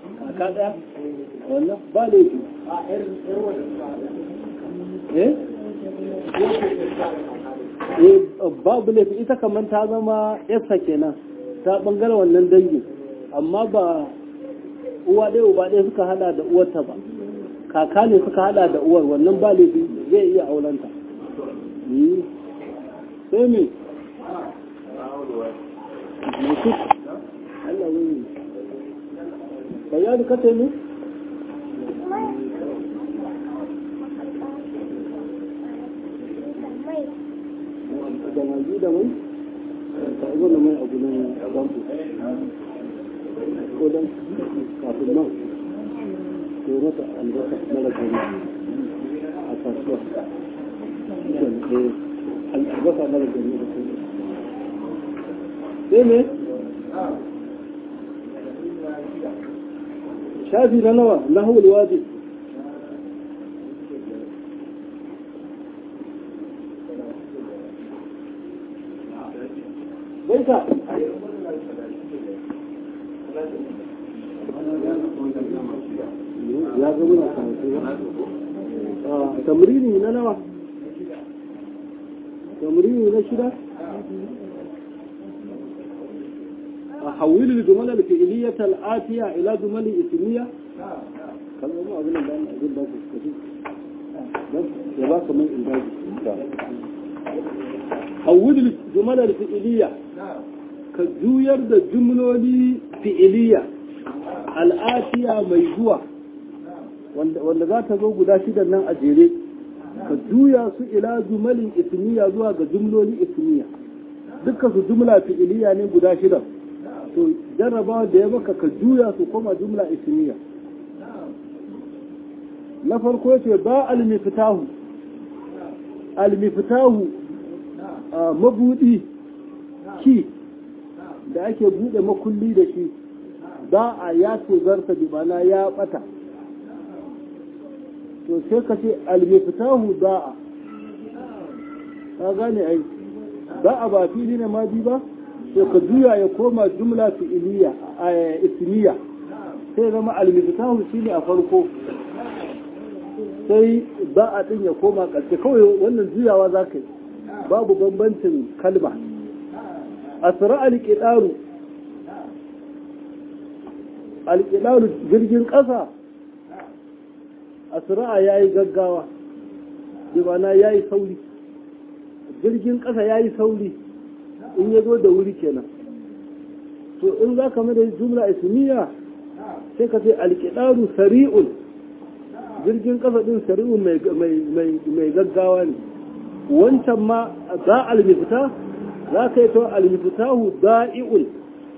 kaka ɗaya wannan ba laifi eh eh babu laifi ita kamar ta zama yasa kenan ta bangare wannan dangin amma ba uwa ɗaya uba ɗaya suka hada da uwarta ba kaka ne suka hada da uwar wannan ba laifi zai iya aulanta sai me mutu Allah wani bayani kace ne da magi da mai ta izo da mai abu nan banku ko dan kafin nan ko mata albasa mara gani a kasuwa albasa mara gani da kuma sai ne shafi na nawa na hawul wajib baita ya ga muna karatu ba tamrini na nawa tamrini na shida أحول الجمل الفعلية الآتية إلى جمل اسمية كلام ما أقول لك أنا أقول لك كثير يا باك من إنتاج حول الجمل الفعلية كجوير ده جملة فعلية الآتية ميزوة wanda za ta zo guda shidan nan a jere ka juya su ila jumalin ismiya zuwa ga jumloli ismiya dukkan su jumla fi'iliya ne guda shidan to jarrabawa da ya baka ka juya su koma jumla ismiya na farko yace ba almiftahu almiftahu mabudi ki da ake bude makulli da shi ba a ya tozarta bi mana ya bata to sai ka ce almiftahu da'a ka gane ai da'a ba fili ne ma bi ba to ka juya ya koma jumla fi'iliya a ismiya sai zama almiftahu shine a farko sai ba a din ya koma ƙarshe kawai wannan juyawa za ka yi babu bambancin kalma asra alƙidaru alƙidaru jirgin ƙasa asra ya yi gaggawa jimana ya yi sauri jirgin ƙasa ya yi sauri in ya zo da wuri kenan to in za ka da jumla ismiya sai ka ce alƙidaru sari'un jirgin ƙasa ɗin sari'un mai gaggawa ne wancan ma za almifta za ka yi to almiftahu da'i'un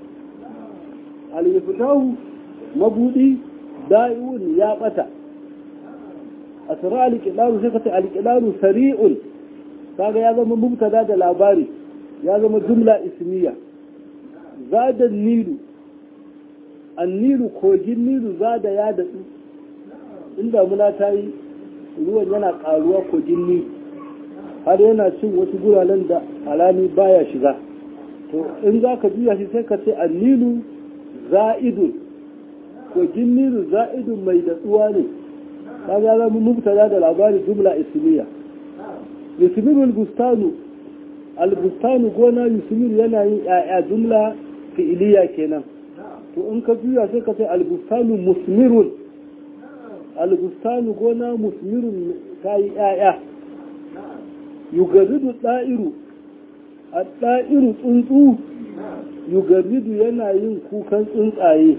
almiftahu mabudi da'i'un ya ɓata a tsara alƙidaru sai ka ce alƙidaru sari'un kaga ya zama mubtada da labari ya zama jumla ismiya zada nilu annilu kogin nilu zada ya datsu inda muna ta yi ruwan yana karuwa kogin nilu har yana cin wasu guralen da alami baya shiga to in za ka juya shi sai ka ce annilu za'idun kogin nilu za'idun mai datsuwa ne kaga zama mubtada da labari jumla ismiya yusmiru al-bustanu al-bustanu gona yusmiru yana yin ya'ya jumla fi'iliya kenan to in ka juya sai ka ce al-bustanu musmirun al-bustanu gona musmirun ta yi ya'ya yugarridu da'iru a da'iru tsuntsu yugarridu yana yin kukan tsuntsaye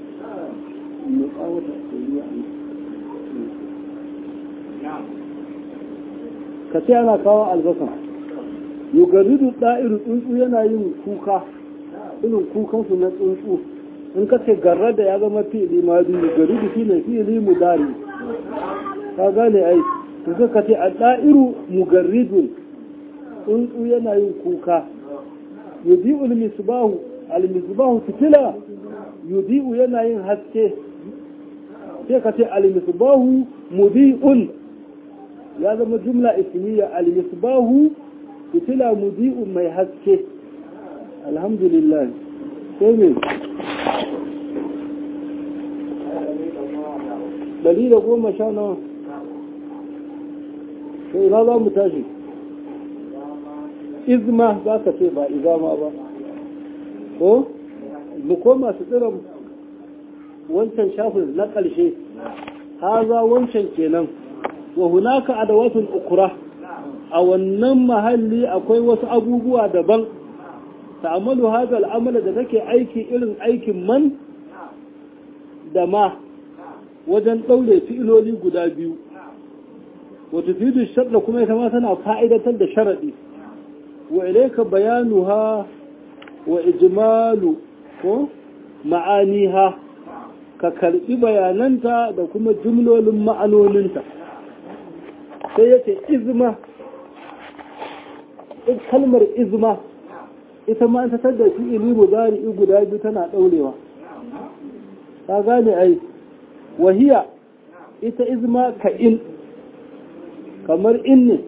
ka ce ana kawo albasa yugaridu da'iru tsuntsu yana yin kuka irin kukansu na tsuntsu in ka ce garra da ya zama fi'ili ma biyu yugaridu shi ne fi'ili mudari ka gane ai to sai ka ce a da'iru mugarridun tsuntsu yana yin kuka yudi'u al-misbahu al-misbahu fitila yudi'u yana yin haske sai ka ce al-misbahu mudi'un ya zama jumla ismiya al-misbahu fitila mudi'un mai haske alhamdulillah sai me ɗari da goma sha nawa sai ina za mu tashi izma za ka ce ba izama ba ko mu koma su tsiran wancan shafin na ƙarshe haza wancan kenan wa hunaka adawatun ukura a wannan mahalli akwai wasu abubuwa daban ta'amalu hadha al'amala da take aiki irin aikin man da ma wajen ɗaure fi'iloli guda biyu wata fidu shaɗa kuma ita ma tana fa'idatar da sharaɗi wa ilaika bayanuha wa ijmalu ko ma'aniha ka karɓi bayananta da kuma jumlolin ma'anoninta sai yace izma kalmar izma ita ma ta tada fi'ili mudari'i guda biyu tana ɗaurewa ka gane ai wahiya ita izma ka in kamar in ne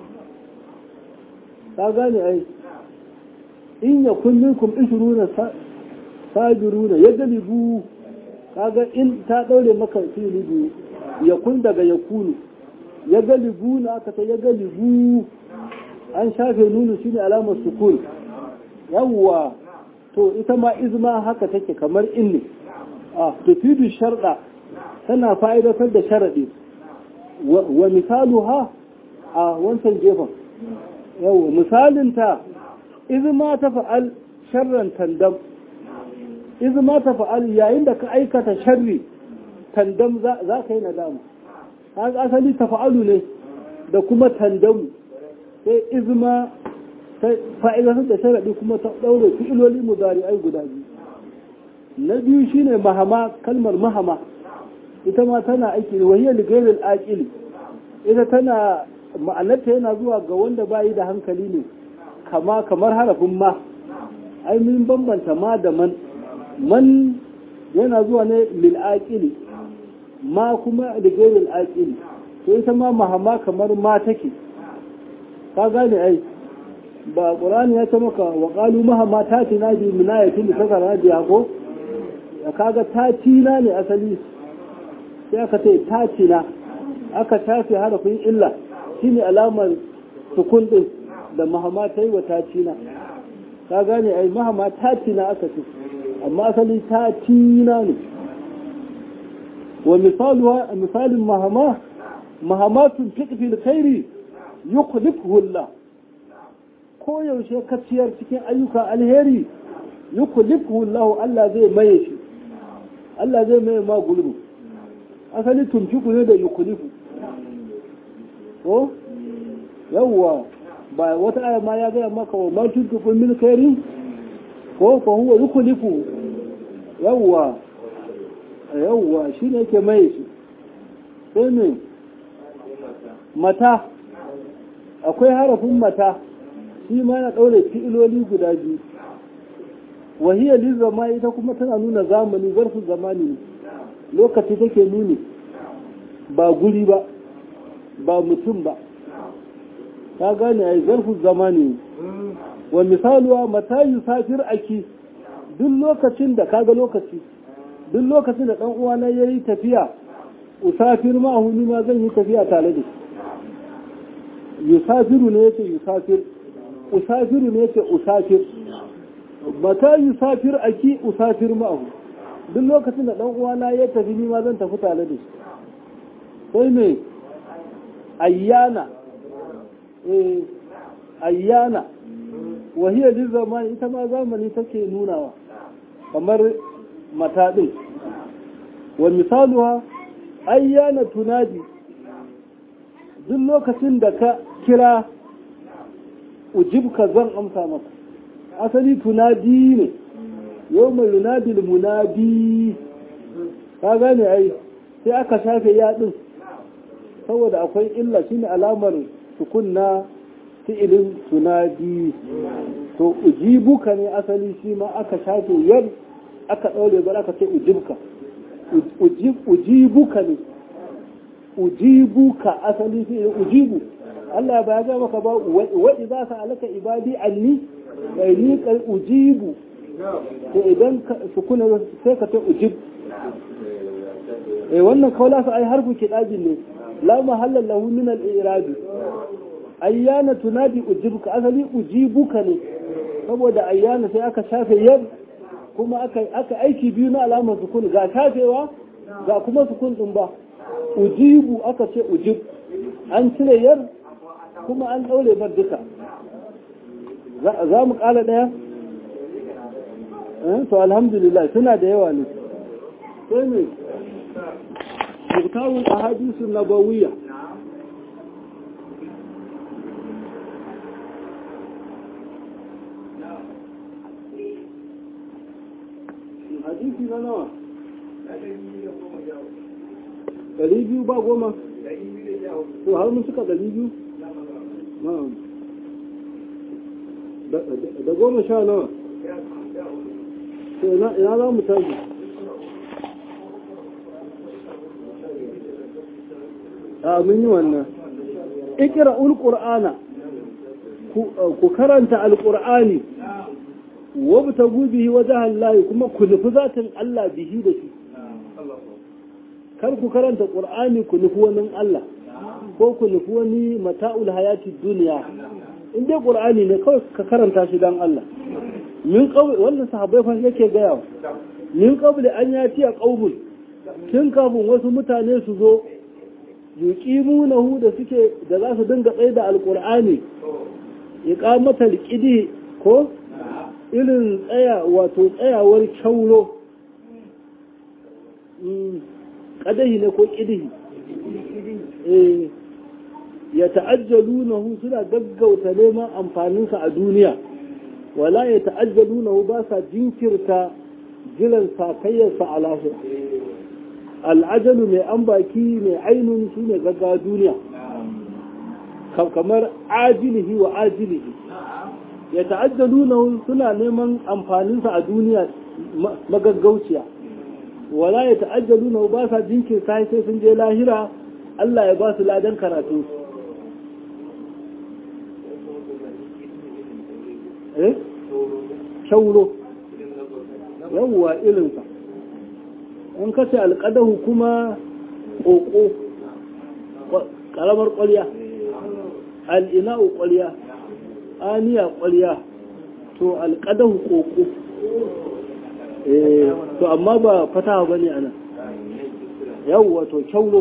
ka gane ai in ya kullum kum ishiruna sabiruna ya galibu kaga in ta ɗaure maka fili biyu ya kun daga ya kunu ya galibu na aka ta ya galibu an shafe nunu shine alamar sukun yawwa to ita ma izma haka take kamar in ne a tufidu sharda tana fa'idatar da sharaɗi wa misalu ha a wancan gefen yawwa misalinta izma ta fa'al sharran tandam izma ta fa'al yayin da ka aikata sharri tandam za ka yi nadama haka asali ta fa'alu ne da kuma tandamu sai izma ta fa'idatar da sharaɗi kuma ta ɗaure fi'iloli mudari'ai guda biyu na biyu shine mahama kalmar mahama ita ma tana aiki wahiyar ligairil aƙili ita tana ma'anarta yana zuwa ga wanda bayi da hankali ne kama kamar harafin ma ai mun bambanta ma da man man yana zuwa ne lil aqili ma kuma ligairil aqili to ita ma mahama kamar ma take ka gane ai ba qur'ani ya ce maka wa qalu mahama tatina bi minayatin tasara da ko kaga tatina ne asali sai aka ce tatina aka tafi harafin illa shine alamar sukun din da mahama ta yi wa tatina ka gane ai mahama tatina aka ce amma asali tatina ne wa misalin mahama mahamatun fiqfil khairi yukhlifuhu Allah ko yaushe ka ciyar cikin ayyuka alheri yukhlifuhu Allah Allah zai maye shi Allah zai maye ma gulbu asali tumfiku ne da yukhlifu ko yawwa ba wata aya ma ya gaya maka wa ma tuntuku min khairi ko fa huwa yukhlifu yawwa yawwa shine yake mai shi sai ne mata akwai harafin mata shi ma na ɗaure fi'iloli guda biyu wahiyar lizama ita kuma tana nuna zamani zarfin zamani ne lokaci take nuni ba guri ba ba mutum ba ta gane a yi zarfin zamani wa misaluwa mata yi safir aki duk lokacin da kaga lokaci duk lokacin da ɗan uwana ya yi tafiya usafir ma'ahu ni ma zan yi tafiya tare da yusafiru ne yake yusafir usafiru ne yake usafir mata yusafir aki usafir ma'ahu duk lokacin da ɗan uwana ya tafi ni ma zan tafi tare da shi sai me ayyana eh ayyana wahiyar din zamani ita ma zamani take nunawa kamar mata ɗin wa misaluwa ayyana tunadi duk lokacin da ka kira ujibka zan amsa maka asali tunadi ne yau mai yunadil munadi ka gane ai sai aka shafe yaɗin saboda akwai illa shine alamar tukunna fi'ilin tunadi to ujibuka ne asali shi ma aka shafe yar aka ɗaure bar aka ce ujibka ujibuka ne ujibuka asali fi'ilin ujibu Allah ba ya ga maka ba wa idza sa'alaka ibadi anni fa ni qad ujibu to idan sukuna sai ka ta ujib eh wannan kaula sa ai harfu kidabin ne la mahalla lahu min al-i'rab ayyana tunadi ujibuka asali ujibuka ne saboda ayyana sai aka shafe yar kuma aka aka aiki biyu na alamar sukun ga shafewa ga kuma sukun din ba ujibu aka ce ujib an cire yar kuma an daure bar duka za mu kala daya to alhamdulillah suna da yawa ne sai ne mutawun ahadisu nabawiyya hadisi na nawa ɗari biyu ba goma to har mun suka ɗari biyu da goma sha nawa to ina za mu tashi a mun yi wannan ikira ulƙur'ana ku karanta alƙur'ani wabtagu bihi wajhan lahi kuma ku nufi zatin Allah bihi da shi kar ku karanta qur'ani ku nufi wani Allah ko ku nufi wani mata'ul hayati duniya in dai qur'ani ne kawai ka karanta shi dan Allah min qabl wannan sahabbai fa yake gaya min qabl an yati a qaubul tun kafin wasu mutane su zo yuqimunahu da suke da za su dinga tsaye da alqur'ani iqamatal qidi ko irin tsaya wato tsayawar kyauro ƙadahi ne ko ƙidihi ya ta'ajjalu na hu suna gaggauta neman amfaninsa a duniya wala ya ta'ajjalu na hu ba sa jinkirta jiran sakayyarsa a lahir al'ajalu mai an baki mai ainun su ne gaggawa duniya kamar ajilihi wa ajilihi ya ta'ajjaluna suna neman amfaninsa a duniya magaggauciya wala ya ta'ajjaluna ba sa jinkirta sai sun je lahira Allah ya ba su ladan karatu eh kyauro yawwa irinsa in kace alƙadahu kuma ƙoƙo ƙaramar ƙwarya al'ina'u ƙwarya aniya ƙwarya to alƙadahu ƙoƙo to amma ba fatawa ba ne ana yawwa to kyauro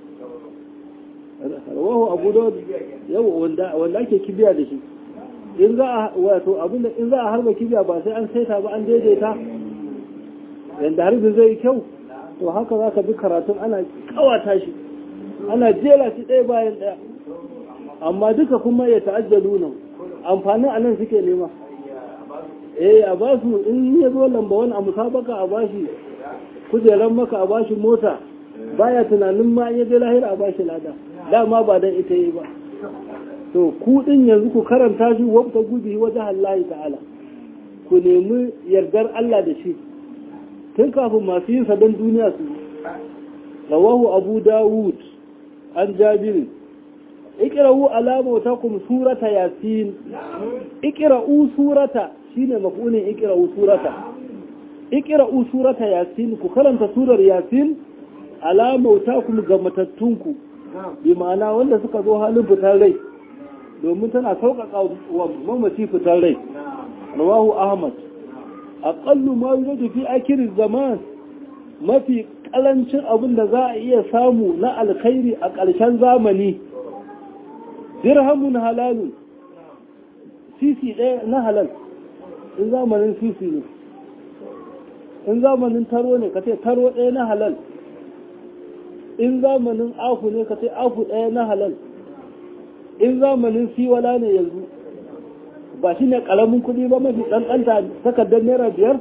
rawahu abu da yawwa wanda ake kibiya da shi in za a wato abinda in za a harba kibiya ba sai an saita ba an daidaita yanda harbin zai kyau to haka za ka bi karatun ana kawata shi ana jera shi ɗaya bayan ɗaya amma duka kuma ya ta'ajjalu nan amfanin anan suke nema eh a ba su in ya zo lamba wani a musabaka a ba shi kujeran maka a ba shi mota baya tunanin ma ya je lahira a ba shi lada dama ba dan ita yi ba to ku din yanzu ku karanta shi wabta gubi wajen Allah ta'ala ku nemi yardar Allah da shi tun kafin masu yin sabon duniya su rawahu abu dawud an jabirin ikira'u alama ta kuma surata yasin ikira'u surata shine maf'ulin ikira'u surata ikira'u surata yasin ku karanta surar yasin alama ta kuma ga matattunku bi ma'ana wanda suka zo halin fitar rai domin tana sauƙaƙa wa mamaci fitar rai rawahu ahmad aqallu ma yujadu fi akhir zaman mafi kalancin abin da za a iya samu na alkhairi a ƙarshen zamani dirhamun halalun sisi ɗaya na halal in zamanin sisi ne in zamanin taro ne ka ce taro ɗaya na halal in zamanin afu ne ka ce afu ɗaya na halal in zamanin siwala ne yanzu ba shi ne ƙaramin kuɗi ba mafi ɗanɗanta takardar naira biyar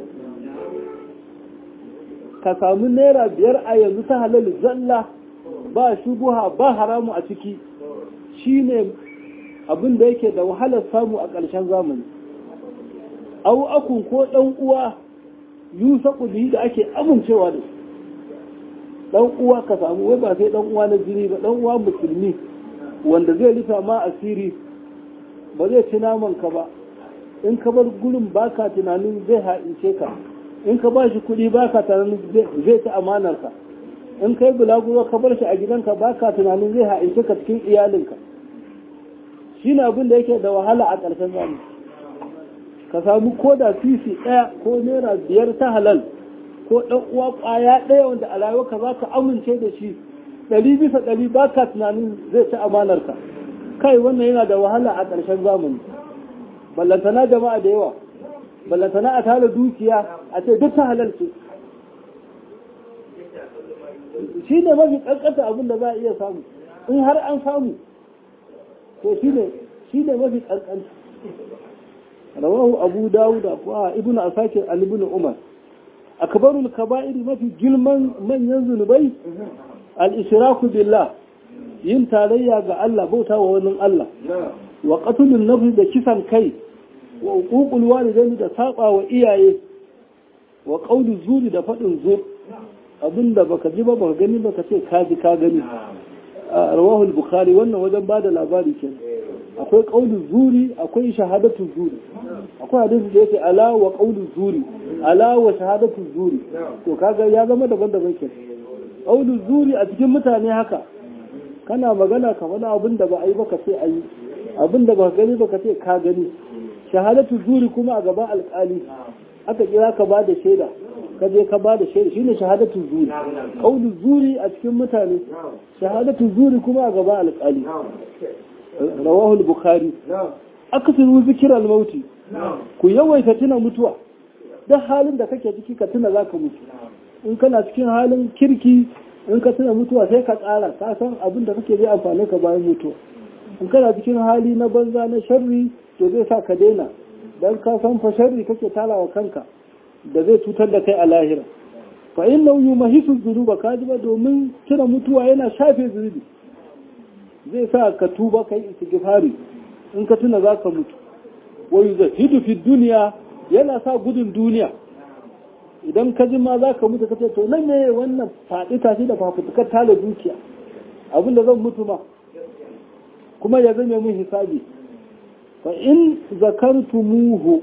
ka samu naira biyar a yanzu ta halal zalla ba shubuha ba haramu a ciki shi ne abin da yake da wahalar samu a ƙarshen zamani au akun ko ɗan uwa yusa bihi da ake amincewa da ɗan uwa ka samu wai ba sai ɗan uwa na jini ba ɗan uwa musulmi wanda zai rufa ma asiri ba zai ci naman ka ba in ka bar gurin baka tunanin zai ha'ince ka in ka ba shi kuɗi baka tunanin zai ci amanar ka in kai bulaguro ka bar shi a gidanka ba ka tunanin zai ha'ince ka cikin iyalinka shi ne abin da yake da wahala a ƙarshen zamani ka samu ko da sisi ɗaya ko naira biyar ta halal ko ɗan uwa ƙwaya ɗaya wanda a rayuwarka za ka amince da shi ɗari bisa ɗari ba ka tunanin zai ci amanarka kai wannan yana da wahala a ƙarshen zamani ballantana jama'a da yawa ballantana a tara dukiya a ce duk ta halal ce shi ne mafi ƙanƙanta abin da za a iya samu in har an samu to shi ne shi ne mafi ƙanƙanta rawahu abu dawud wa ibnu asakir al ibn umar akbarul kaba'ir mafi girman manyan zunubai al ishraku billah yin tarayya ga Allah bauta wa wani Allah wa qatlun nafs da kisan kai wa uququl walidain da saba wa iyaye wa qawlu zuri da fadin zur abinda baka ji ba baka gani baka ce ka ji ka gani rawahu al-bukhari wannan wajen bada labari kenan akwai qawlu zuri akwai shahadatu zuri akwai hadisi da yake ala wa qawlu zuri ala wa shahadatu zuri to kaga ya zama daban-daban kenan qawlu zuri a cikin mutane haka kana magana ka faɗa abin da ba a yi ba ka ce a yi abin da ba gani ba ka ce ka gani shahadatu zuri kuma a gaban alƙali aka kira ka ba da shaida ka je ka ba da shaida shine shahadatu zuri qaulu zuri a cikin mutane shahadatu zuri kuma a gaban alƙali rawahu al-bukhari akasiru zikral mauti ku yawaita tuna mutuwa duk halin da kake ciki ka tuna zaka mutu in kana cikin halin kirki in ka tuna mutuwa sai ka tsara ka san abin da kake zai amfani ka bayan mutuwa in kana cikin hali na banza na sharri to zai sa ka daina dan ka san fa sharri kake talawa kanka da zai cutar da kai a lahira fa inna yumahisu dhunuba ka ji ba domin tuna mutuwa yana shafe zunubi zai sa ka tuba kai istighfari in ka tuna zaka mutu wa yuzahidu fi dunya yana sa gudun duniya idan ka ji ma za ka mutu ka ce to nan ne wannan faɗi tashi da fafutukar tala dukiya abinda zan mutu ma kuma ya zame mun hisabi fa in zakartumuhu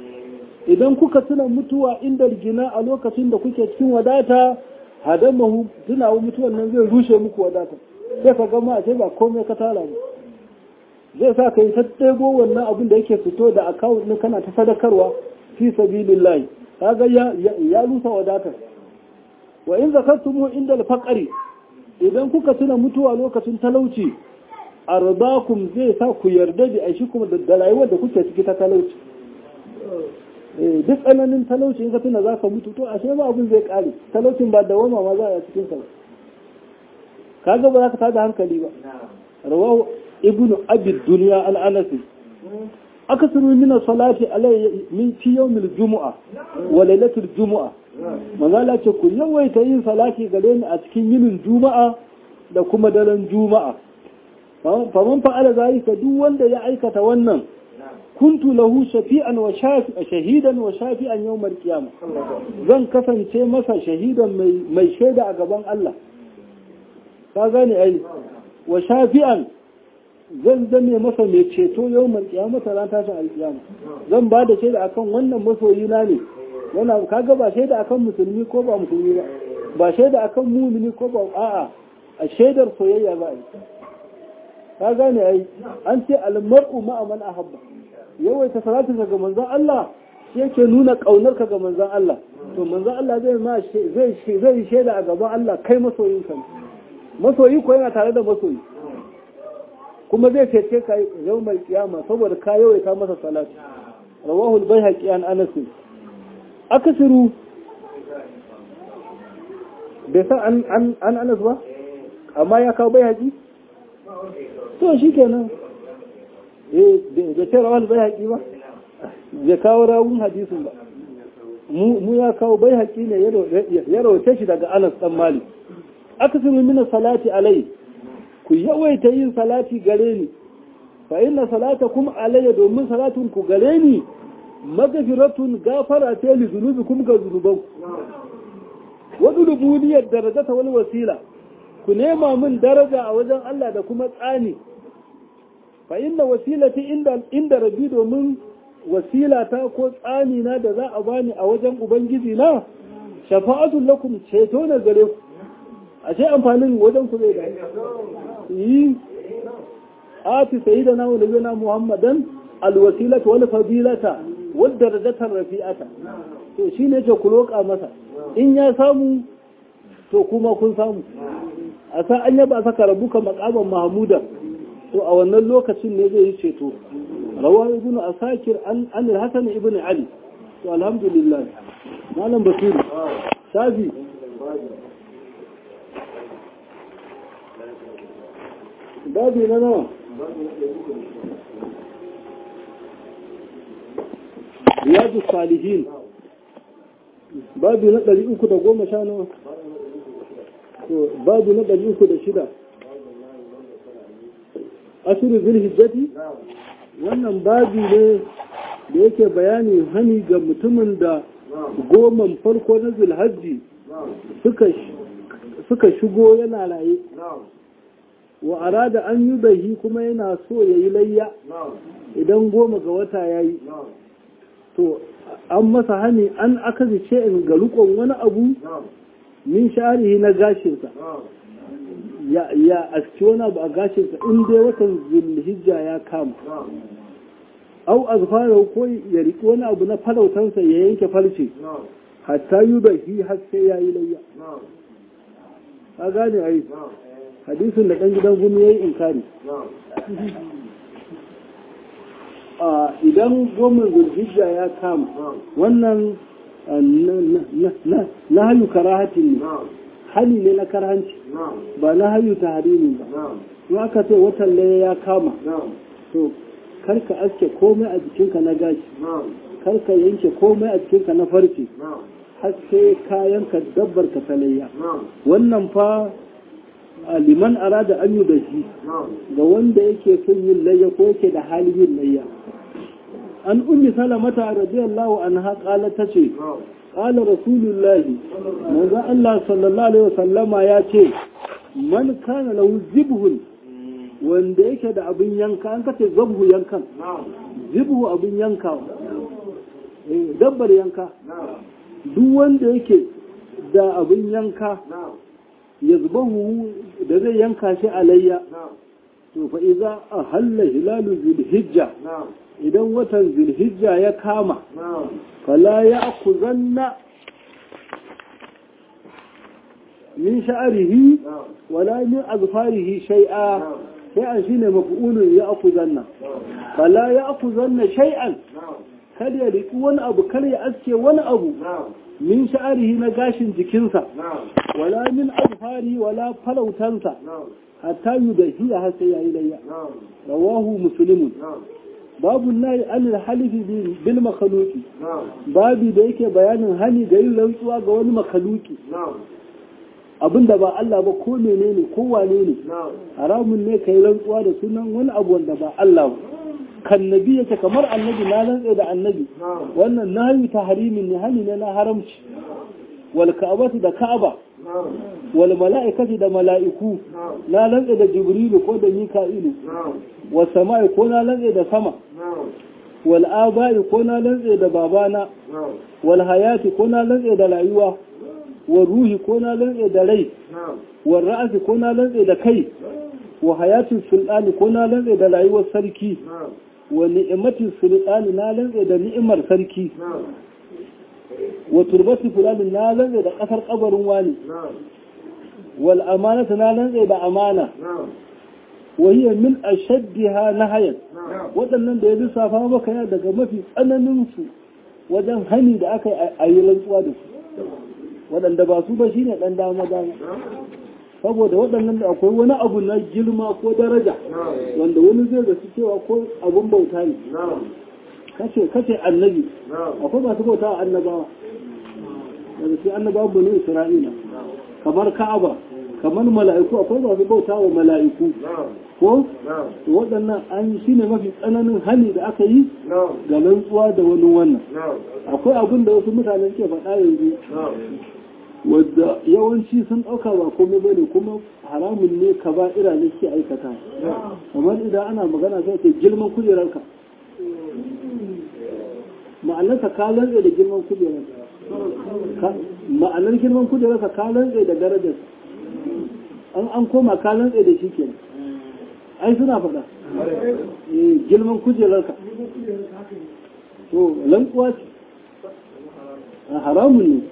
idan kuka tuna mutuwa inda gina a lokacin da kuke cikin wadata hadamahu tunawa mutuwan nan zai rushe muku wadata sai ka gama a ce ba komai ka tara mu zai sa ka yi ta ɗebo wannan abin da yake fito da akawun ɗin kana ta sadakarwa fi sabilillahi kaga ya ya rusa wadatar wa in zakartumu inda al-faqri idan kuka tuna mutuwa lokacin talauci ardakum zai sa ku yarda da aishi kuma da rayuwar da kuke ciki ta talauci eh duk tsananin talauci in ka tuna za ka mutu to ashe ba abin zai kare talaucin ba dawama ma za a cikin sa kaga ba za ka tada hankali ba rawahu ibnu abi dunya al-anasi akasiru min salati alai min fi yawmil jumu'a wa lailatul jumu'a manzala ce ku yawaita yin salati gare ni a cikin yinin juma'a da kuma daren juma'a faman fa'ala zalika duk wanda ya aikata wannan kuntu lahu shafi'an wa shahidan wa shafi'an yawmal qiyamah zan kasance masa shahidan mai mai shaida a gaban Allah ka gane ai wa shafi'an zan zame masa mai ceto yau mai kiyamata ran tashin alkiyama zan ba da shaida akan wannan masoyi na ne wannan kaga ba shaida akan musulmi ko ba musulmi ba ba shaida akan mumini ko ba a'a a shaidar soyayya ba ai ka gane ai an ce almar'u ma'a man ahabba yawaita salatu ga manzon Allah shi yake nuna kaunar ka ga manzon Allah to manzon Allah zai ma zai zai shaida a gaban Allah kai masoyin ka masoyi ko yana tare da masoyi kuma zai cece ka yau mai kiyama saboda ka yawaita masa salatu rawahul bayhaqi an anas akasiru bai san an an anas ba amma ya kawo bayhaqi to shikenan eh bai ce rawahul bayhaqi ba bai kawo rawun hadisin ba mu ya kawo bayhaqi ne ya rawace shi daga anas dan malik akasiru min salati alai ku yawaita yin salati gare ni fa inna salatakum alayya domin salatun ku gare ni magfiratun gafara ta li zunubikum ga zunuban wa dulubuniyar darajata wal wasila ku nema min daraja a wajen Allah da kuma tsani fa inna wasilati inda inda rabbi domin wasilata ko tsani na da za a bani a wajen ubangiji na shafa'atul lakum ceto na gare ku a ce amfanin wajen ku zai da yi ati sayyidina wa nabiyina muhammadan alwasilata wal fadilata wad darajatar rafi'ata to shine ce ku roƙa masa in ya samu to kuma kun samu a sa an yaba saka rabuka maqaman mahmuda to a wannan lokacin ne zai yi ceto rawa ibnu asakir an an hasan ibnu ali to alhamdulillah malam basiru shafi babi na nawa riyadu salihin babi na ɗari uku da goma sha nawa babi na ɗari uku da shida ashirin zulhijjati wannan babi ne da yake bayani hani ga mutumin da goman farko na zulhajji suka shigo yana raye wa arada an yi bahi kuma yana so ya yi layya idan goma ga wata ya yi to an masa hani an aka zice in ga rukon wani abu min sharihi na gashinsa ya aski wani abu a gashinsa in dai watan zulhijja ya kama au azfara ko ya riƙi wani abu na farautansa ya yanke farce hatta yi bahi har sai ya yi layya a gane a yi hadisin da ɗan gidan gumi ya yi inkari idan gomin zulhijja ya kama wannan na hayu karahatin ne hali ne na karhanci ba na hayu ta harimi ba in aka ce watan laye ya kama to karka aske komai a jikinka na gashi karka yanke komai a jikinka na farce har sai kayanka dabbar ka talayya wannan fa liman arada an yi da shi ga wanda yake son yin layya ko yake da halin yin layya an ummi salamata radiyallahu anha qala tace qala rasulullahi manzo Allah sallallahu alaihi wasallama ya ce man kana lahu zibhun wanda yake da abin yanka an kace zabhu yankan zibhu abin yanka dabbar yanka duk wanda yake da abin yanka ya zubahu da zai yanka shi alayya to fa iza a halla hilalu zulhijja idan watan zulhijja ya kama fala ya akuzanna min sha'arihi wala min azfarihi shay'a shay'an shine maf'ulun ya akuzanna fala ya akuzanna shay'an kada ya riki wani abu kar ya aske wani abu min sha'arihi na gashin jikinsa wala min azfari wala falautansa hatta yudahiya har sai yayi layya rawahu muslimun babu nayi an halifi bil makhluqi babu da yake bayanin hani da yin rantsuwa ga wani makhluqi abinda ba Allah ba ko menene ko wane ne haramun ne kai rantsuwa da sunan wani abu wanda ba Allah ba kan nabi yake kamar annabi na rantsa da annabi wannan nahyi tahrimin ne hani ne na haramci wal ka'batu da ka'aba wal mala'ikati da mala'iku na rantsa da jibrilu ko da mika'ilu was sama'i ko na rantsa da sama wal aba'i ko na rantsa da babana wal hayati ko na rantsa da rayuwa wal ruhi ko na rantsa da rai wal ra'asi ko na rantsa da kai wa hayatin sultani ko na rantsa da rayuwar sarki wa ni'imatin sultani na lantsa da ni'imar sarki wa turbati fulani na lantsa da kasar kabarin wani wal amanata na lantsa da amana wa hiya min ashaddiha nahayan waɗannan da ya lissafa maka ya daga mafi tsananin su wajen hani da aka yi rantsuwa da su waɗanda ba su ba shine ɗan dama dama saboda waɗannan da akwai wani abu na girma ko daraja wanda wani zai zaci cewa ko abun bauta ne kace kace annabi akwai masu bauta wa annabawa daga sai annabawa bane isra'ila kamar ka'aba kamar mala'iku akwai masu bauta wa mala'iku ko waɗannan an shi ne mafi tsananin hali da aka yi ga rantsuwa da wani wannan akwai abin da wasu mutane suke faɗa yanzu wadda yawanci sun ɗauka ba komai bane kuma haramun ne ka ba ira ne ke aikata kamar idan ana magana sai ce girman kujerarka ma'anarsa ka lantsa da girman kujerarka ma'anar girman kujerarka ka lantsa da darajar an an koma ka lantse da shi kenan ai suna faɗa eh girman kujerarka to lantsuwa ce a haramun ne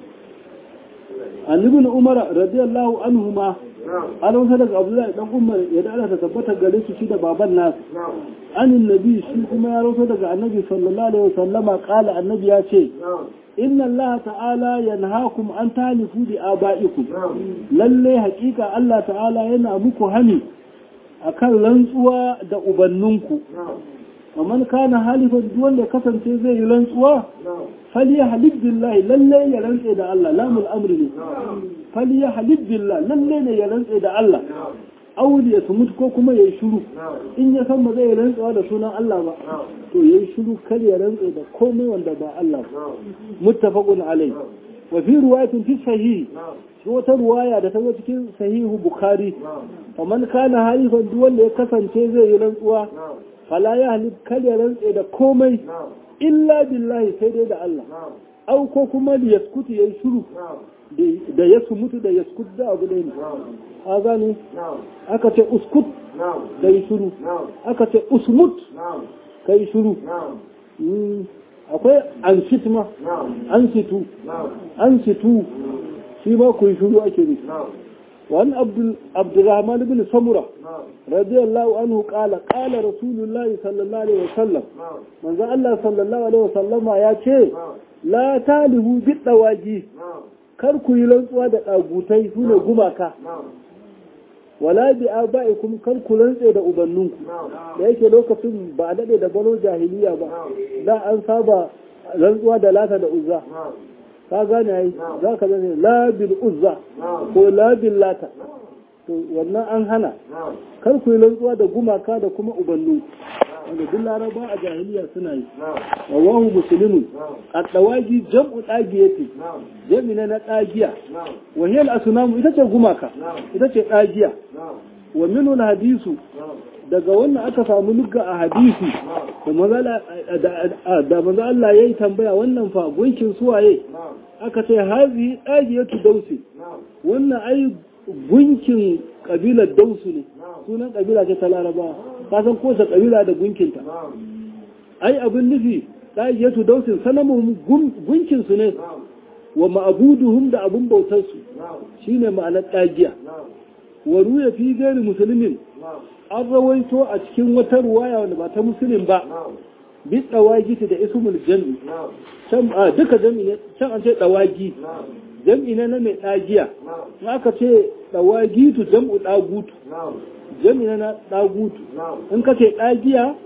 annabi na umar radiyallahu anhu ma an wasa daga abdullahi dan umar ya da Allah ta tabbata gare su shi da baban nasu anin nabi shi kuma ya rawaito daga annabi sallallahu alaihi wasallama qala annabi ya ce inna Allah ta'ala yanhaakum an talifu bi aba'ikum lalle hakika Allah ta'ala yana muku hani akan rantsuwa da ubanninku kamar kana halifan duk wanda kasance zai yi rantsuwa fali ya halif billahi lalle ya rantse da Allah lamul amri ne fali ya halif billahi lalle ne ya rantse da Allah auli ya sumut ko kuma ya yi shuru in ya san ba zai rantsuwa da sunan Allah ba to ya yi shuru kar ya rantse da komai wanda ba Allah ba muttafaqun alai wa fi riwayatin fi sahih shi wata ruwaya da ta zo cikin sahihu bukhari faman kana halifan duk wanda ya kasance zai yi rantsuwa fala ya halif kar ya rantse da komai illa billahi sai dai da Allah au ko kuma da yaskutu yayi shuru da ya mutu da yaskut da abu ne a gane aka ce uskut da yi shuru aka ce usmut ka yi shuru akwai an ma an situ an situ shi ma ku yi shuru ake ne وعن عبد عبد الرحمن بن سمرة رضي الله عنه قال قال رسول الله صلى الله عليه وسلم من ذا الله صلى الله عليه وسلم يا ce لا تالهوا بالدواجي kar ku yi rantsuwa da ɗagutai su ne gumaka wala bi aba'ikum kar ku rantse da ubanninku da yake lokacin ba a daɗe da balo jahiliya ba da an saba rantsuwa da lata da uzza ka gane ai za ka zane la bil uzza ko la bil lata to wannan an hana kar ku yi rantsuwa da gumaka da kuma ubannu wanda duk laraba a jahiliya suna yi rawahu muslimun at-tawaji jam'u dagiyati jami na dagiya wa hiya al-asnam ita ce gumaka ita ce dagiya wa minhu al-hadisu daga wannan aka samu lugga a hadisi da maza Allah ya yi tambaya wannan fa gunkin suwaye aka ce hazi dagiyatu dausi wannan ai gunkin kabilar dausu ne sunan kabila ce ta laraba ka san kowace kabila da gunkinta ai abin nufi dagiyatu dausin sanamun gunkin su ne wa ma'abuduhum da abin bautar su shine ma'anar dagiya wa ruya fi gairi musulmin an rawaito a cikin wata ruwaya wanda ba ta musulun ba bi dawagiti da ismul jami can a duka jami ne can an ce dawagi jami ne na mai dagiya in aka ce dawagitu jam'u dagutu jami ne na dagutu in ka ce dagiya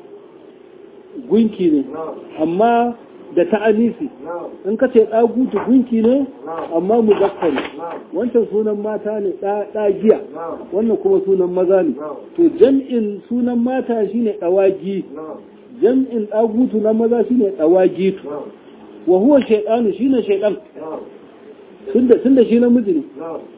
gunki ne amma da ta'anisi in ka ce ɗagutu gunki ne amma muzakkari wancan sunan mata ne ɗagiya wannan kuma sunan maza ne to jam'in sunan mata shine ɗawagi jam'in ɗagutu na maza shine ɗawagitu wa huwa shaidanu shine shaidan tunda shi namiji ne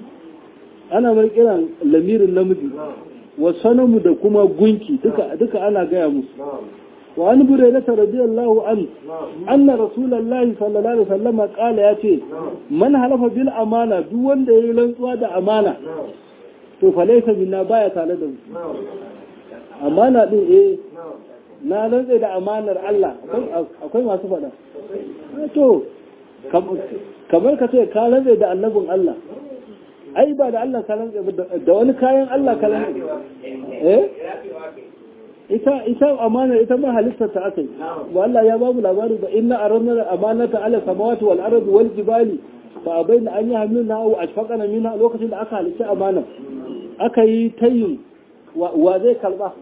ana mai kiran lamirin namiji wa sanamu da kuma gunki duka ana gaya musu وعن بريدة رضي الله عنه أن رسول الله صلى الله عليه وسلم قال ياتي من حلف بالأمانة دون ده يلنسوا ده أمانة to falaisa minna baya tare da mu amana din eh na rantsa da amanar Allah akwai masu faɗa to kamar ka ce ka rantsa da annabin Allah ai ba da Allah ka rantsa da wani kayan Allah ka rantsa eh ita ita amana ita ma halittar ta akai wa Allah ya babu labari da inna aranna amanata ala samawati wal ardi wal jibali fa abaina an yahmilna aw ashfaqana minha lokacin da aka halitta amana aka yi tayin wa zai kalba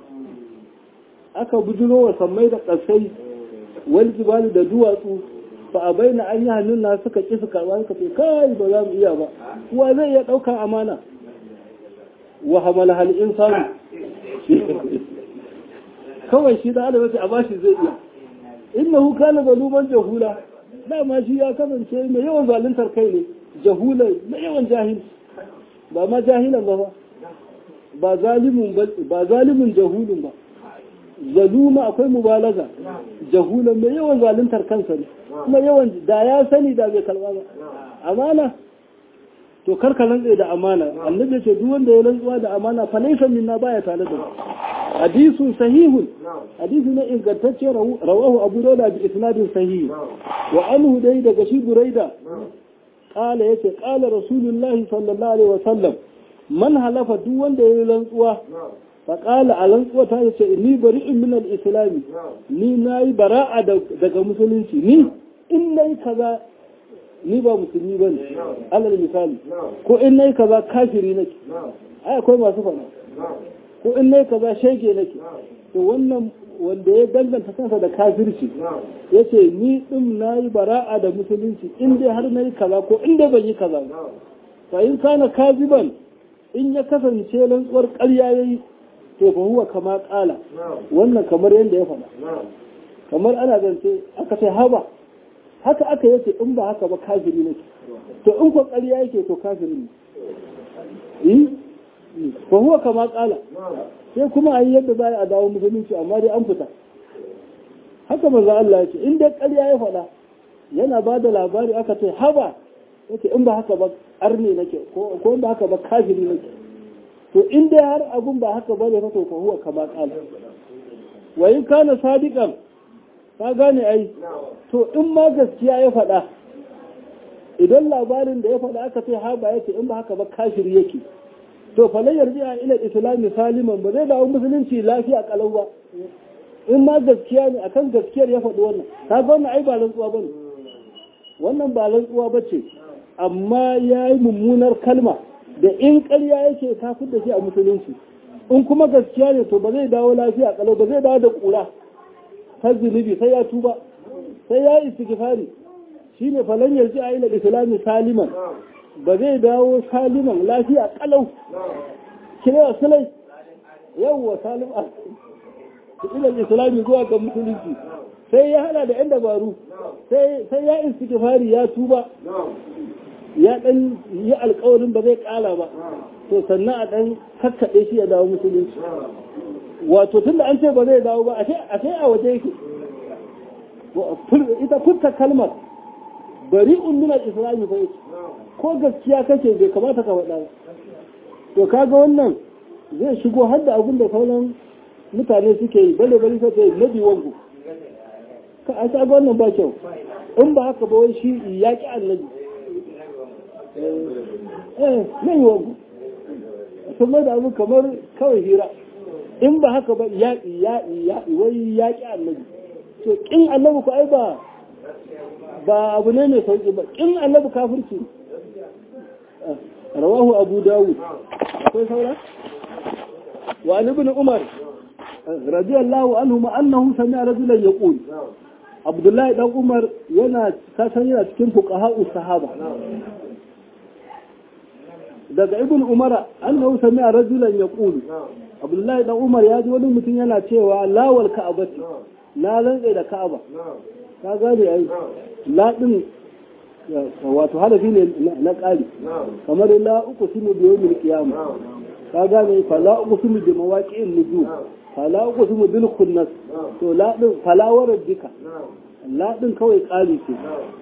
aka bujuro wa sammai da kasai wal jibali da duwatsu fa abaina an yahmilna suka ki su karba suka ce kai ba za mu iya ba wa zai iya daukar amana wa hamala hal insanu kawai shi da adam a bashi zai iya innahu kana zaluman jahula dama shi ya kasance mai yawan zaluntar kai ne jahula mai yawan jahil ba ma jahilan ba ba zalimun ba zalimun jahulun ba zaluma akwai mubalaga jahulan mai yawan zaluntar kansa ne kuma yawan da ya sani da bai kalba ba amana to karka rantse da amana annabi ya ce duk wanda ya rantsuwa da amana fa laysa minna baya tare da hadisun sahihun hadisi na ingantacce rawahu abu dauda bi isnadin sahih wa anhu dai daga shi buraida qala yace qala rasulullahi sallallahu alaihi wasallam man halafa duk wanda ya rantsuwa fa qala a rantsuwa ta yace ni bari'un min al-islam ni nayi bara'a daga musulunci ni in nayi kaza ni ba musulmi ba ne alal misali ko in nai kaza kafiri nake ai akwai masu faɗa ko in nai kaza shege nake to wannan wanda ya danganta kansa da kafirci ya ce ni ɗin na yi bara'a da musulunci in dai har na yi kaza ko in dai ban yi kaza fa in kana kaziban in ya kasance rantsuwar ƙarya ya yi to fa huwa kama ƙala wannan kamar yadda ya faɗa kamar ana zance aka ce haba haka aka yace in ba haka ba kafiri nake to in ko ƙarya yake to kafiri ne fa huwa kama ƙala sai kuma a yi yadda za a dawo musulunci amma dai an fita haka manzo Allah yace in dai ƙarya ya faɗa yana ba da labari aka ce haba yace in ba haka ba arne nake ko in ba haka ba kafiri nake to in dai har abun ba haka ba ne to fa huwa kama ƙala wa in kana sadiqan ka gane ai to in ma gaskiya ya faɗa idan labarin da ya faɗa aka ce haba yace in ba haka ba kafiri yake to falai yarji a ila islami saliman ba zai dawo musulunci lafiya kalau ba in ma gaskiya ne akan gaskiyar ya faɗi wannan ka ga wannan ai ba rantsuwa bane wannan ba rantsuwa bace amma ya yi mummunar kalma da in ƙarya yake ta da shi a musulunci in kuma gaskiya ne to ba zai dawo lafiya kalau ba zai dawo da ƙura ta zunubi sai ya tuba sai ya istighfari shine falan yarji a ila islami saliman ba zai dawo saliman lafiya kalau kira sulai yawwa salim a ila islami zuwa ga musulunci sai ya hada da yan dabaru sai ya istighfari ya tuba ya dan yi alkawarin ba zai kala ba to sannan a dan kakkaɗe shi ya dawo musulunci wato tunda an ce ba zai dawo ba a sai a waje yake ita furta kalmar bari undunar islami fa yake ko gaskiya kake bai kamata ka faɗa to kaga wannan zai shigo har da abin da sauran mutane suke yi bare bare sai kai nabi wangu ka a kaga wannan ba kyau in ba haka ba wai shi yaƙi annabi eh nabi wangu sun mai da abu kamar kawai hira in ba haka ba yaƙi yaƙi yaƙi wai yaƙi annabi to kin annabi ku ai ba ba abu ne mai sauƙi ba kin annabi kafirci rawahu abu dawud akwai saura wa an ibn umar radiyallahu anhu ma annahu sami'a rajulan yaqul abdullahi dan umar yana kasan yana cikin fuqaha'u sahaba daga ibn umar annahu sami'a rajulan yaqul abdullahi dan umar ya ji wani mutum yana cewa lawal ka'abati na rantsa da ka'aba ka gane ai la din wato harafi ne na ƙari kamar la uku sunu biyo mil kiyama ka gane fa la uku sunu bi mawaqi'in nujum fa la uku sunu bil khunnas to la din falawar dika la din kawai ƙari ce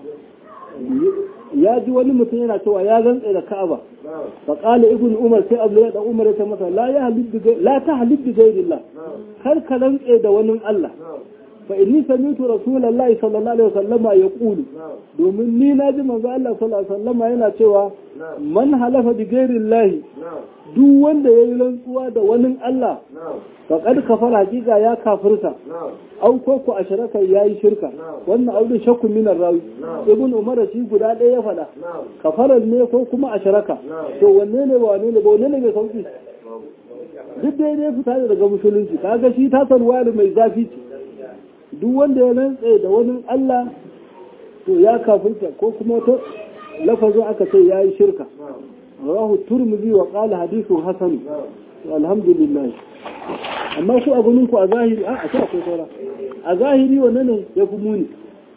ya ji wani mutum yana cewa ya rantsa da ka'aba fa qala ibn umar sai abdullahi dan umar ya ce masa la ya halibbi la ta halibbi ghairillah kar ka rantsa da wani Allah fa inni sami'tu rasulullahi sallallahu alaihi wasallama yaqulu domin ni na ji manzo Allah sallallahu alaihi wasallama yana cewa man halafa bi ghairillahi duk wanda yayi rantsuwa da wani Allah faqad kafara hakika ya kafirta au ko ku asharaka yayi shirka wannan audin shakku min rawi ibn umar shi guda ɗaya ya faɗa kafaran ne ko kuma asharaka to wanne ne ba wanne ne ba wanne ne mai sauki duk daidai fita daga musulunci kaga shi ta sarwa mai zafi ce duk wanda ya rantse da wani Allah to ya kafirta ko kuma to lafazin aka ce ya yi shirka rahu turmizi wa qala hadithun hasan alhamdulillah amma ku a gunin ku a zahiri a a akwai saura a zahiri wannan ne ya fi muni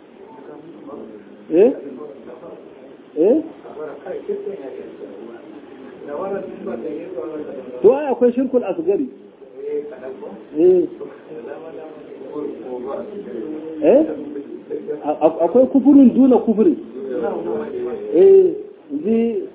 eh eh to ai akwai shirkul asgari eh eh akwai kufurin duna kufurin eh ji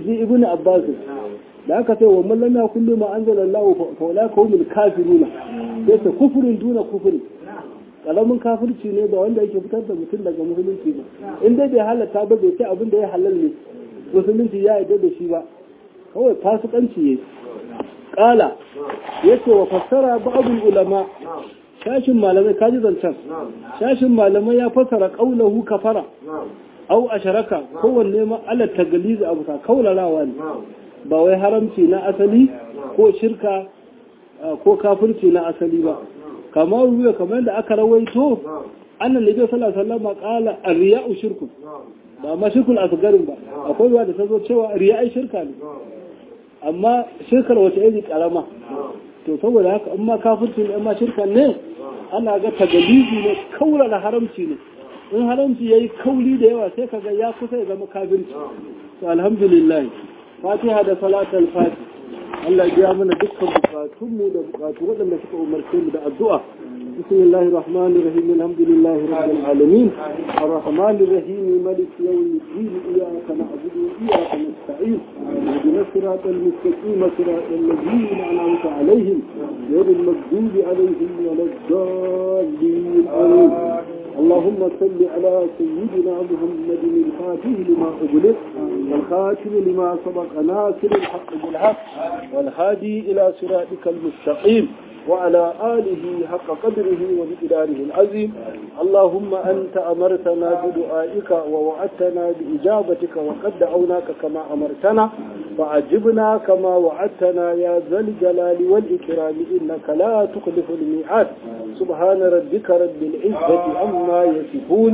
inji ibn abbas da aka ce wa man lam yakun ma anzalallahu fa ulaka humul kafiruna sai ta kufurin duna kufurin kalamin kafirci ne ba wanda yake fitar da mutum daga musulunci ba in dai bai halatta ba bai ce abin da ya halal ne musulunci ya yarda da shi ba kawai fasikanci ne kala yace wa fassara ba'dul ulama shashin malamai kaji zancan shashin malamai ya fassara qaulahu kafara au asharaka kowanne ma ala tagalizi abu ta kaularawa ne ba wai haramci na asali ko shirka ko kafirci na asali ba kamar ruwa kamar da aka rawaito annan nabi sallallahu alaihi wasallam qala ar-riya'u shirkun ba ma shirkul asgarin ba akwai ruwa da ta zo cewa riya'i shirka ne amma shirkar wata iri karama to saboda haka in ma kafirci ne amma shirka ne ana ga tagalizi ne kaurara haramci ne in haramci yayi kauli da yawa sai kaga ya kusa ya zama kafirci to alhamdulillah fatiha da salatul fatiha Allah ya mana dukkan bukatunmu da bukatu waɗanda suka umarce mu da addu'a بسم الله الرحمن الرحيم الحمد لله رب العالمين الرحمن الرحيم ملك يوم الدين إياك نعبد وإياك نستعين اهدنا الصراط المستقيم صراط الذين أنعمت عليهم غير المغضوب عليهم ولا الضالين آمين اللهم صل على سيدنا محمد الفاتح لما أغلق والخاتم لما سبق ناصر الحق بالحق والهادي إلى صراطك المستقيم وعلى آله حق قدره وبقداره العظيم اللهم أنت أمرتنا بدعائك ووعدتنا بإجابتك وقد دعوناك كما أمرتنا فعجبنا كما وعدتنا يا ذا الجلال والإكرام إنك لا تخلف الميعاد سبحان ربك رب العزة عما يصفون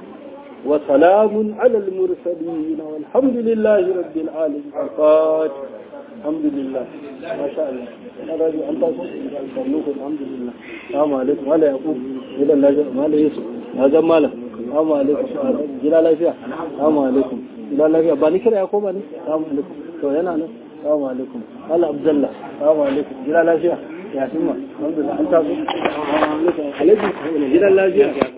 وسلام على المرسلين والحمد لله رب العالمين الفاتح الحمد لله ما شاء الله أنا راجع أنت الحمد لله السلام عليكم ولا يقول إلى الله ما لا يسوع هذا ماله السلام عليكم جلال الله فيها السلام عليكم جلال الله فيها بني كده يقوم بني السلام عليكم تو هنا أنا السلام عليكم هلا عبد الله السلام عليكم جلال الله فيها يا سيما الحمد لله أنت السلام عليكم عليكم جلال الله فيها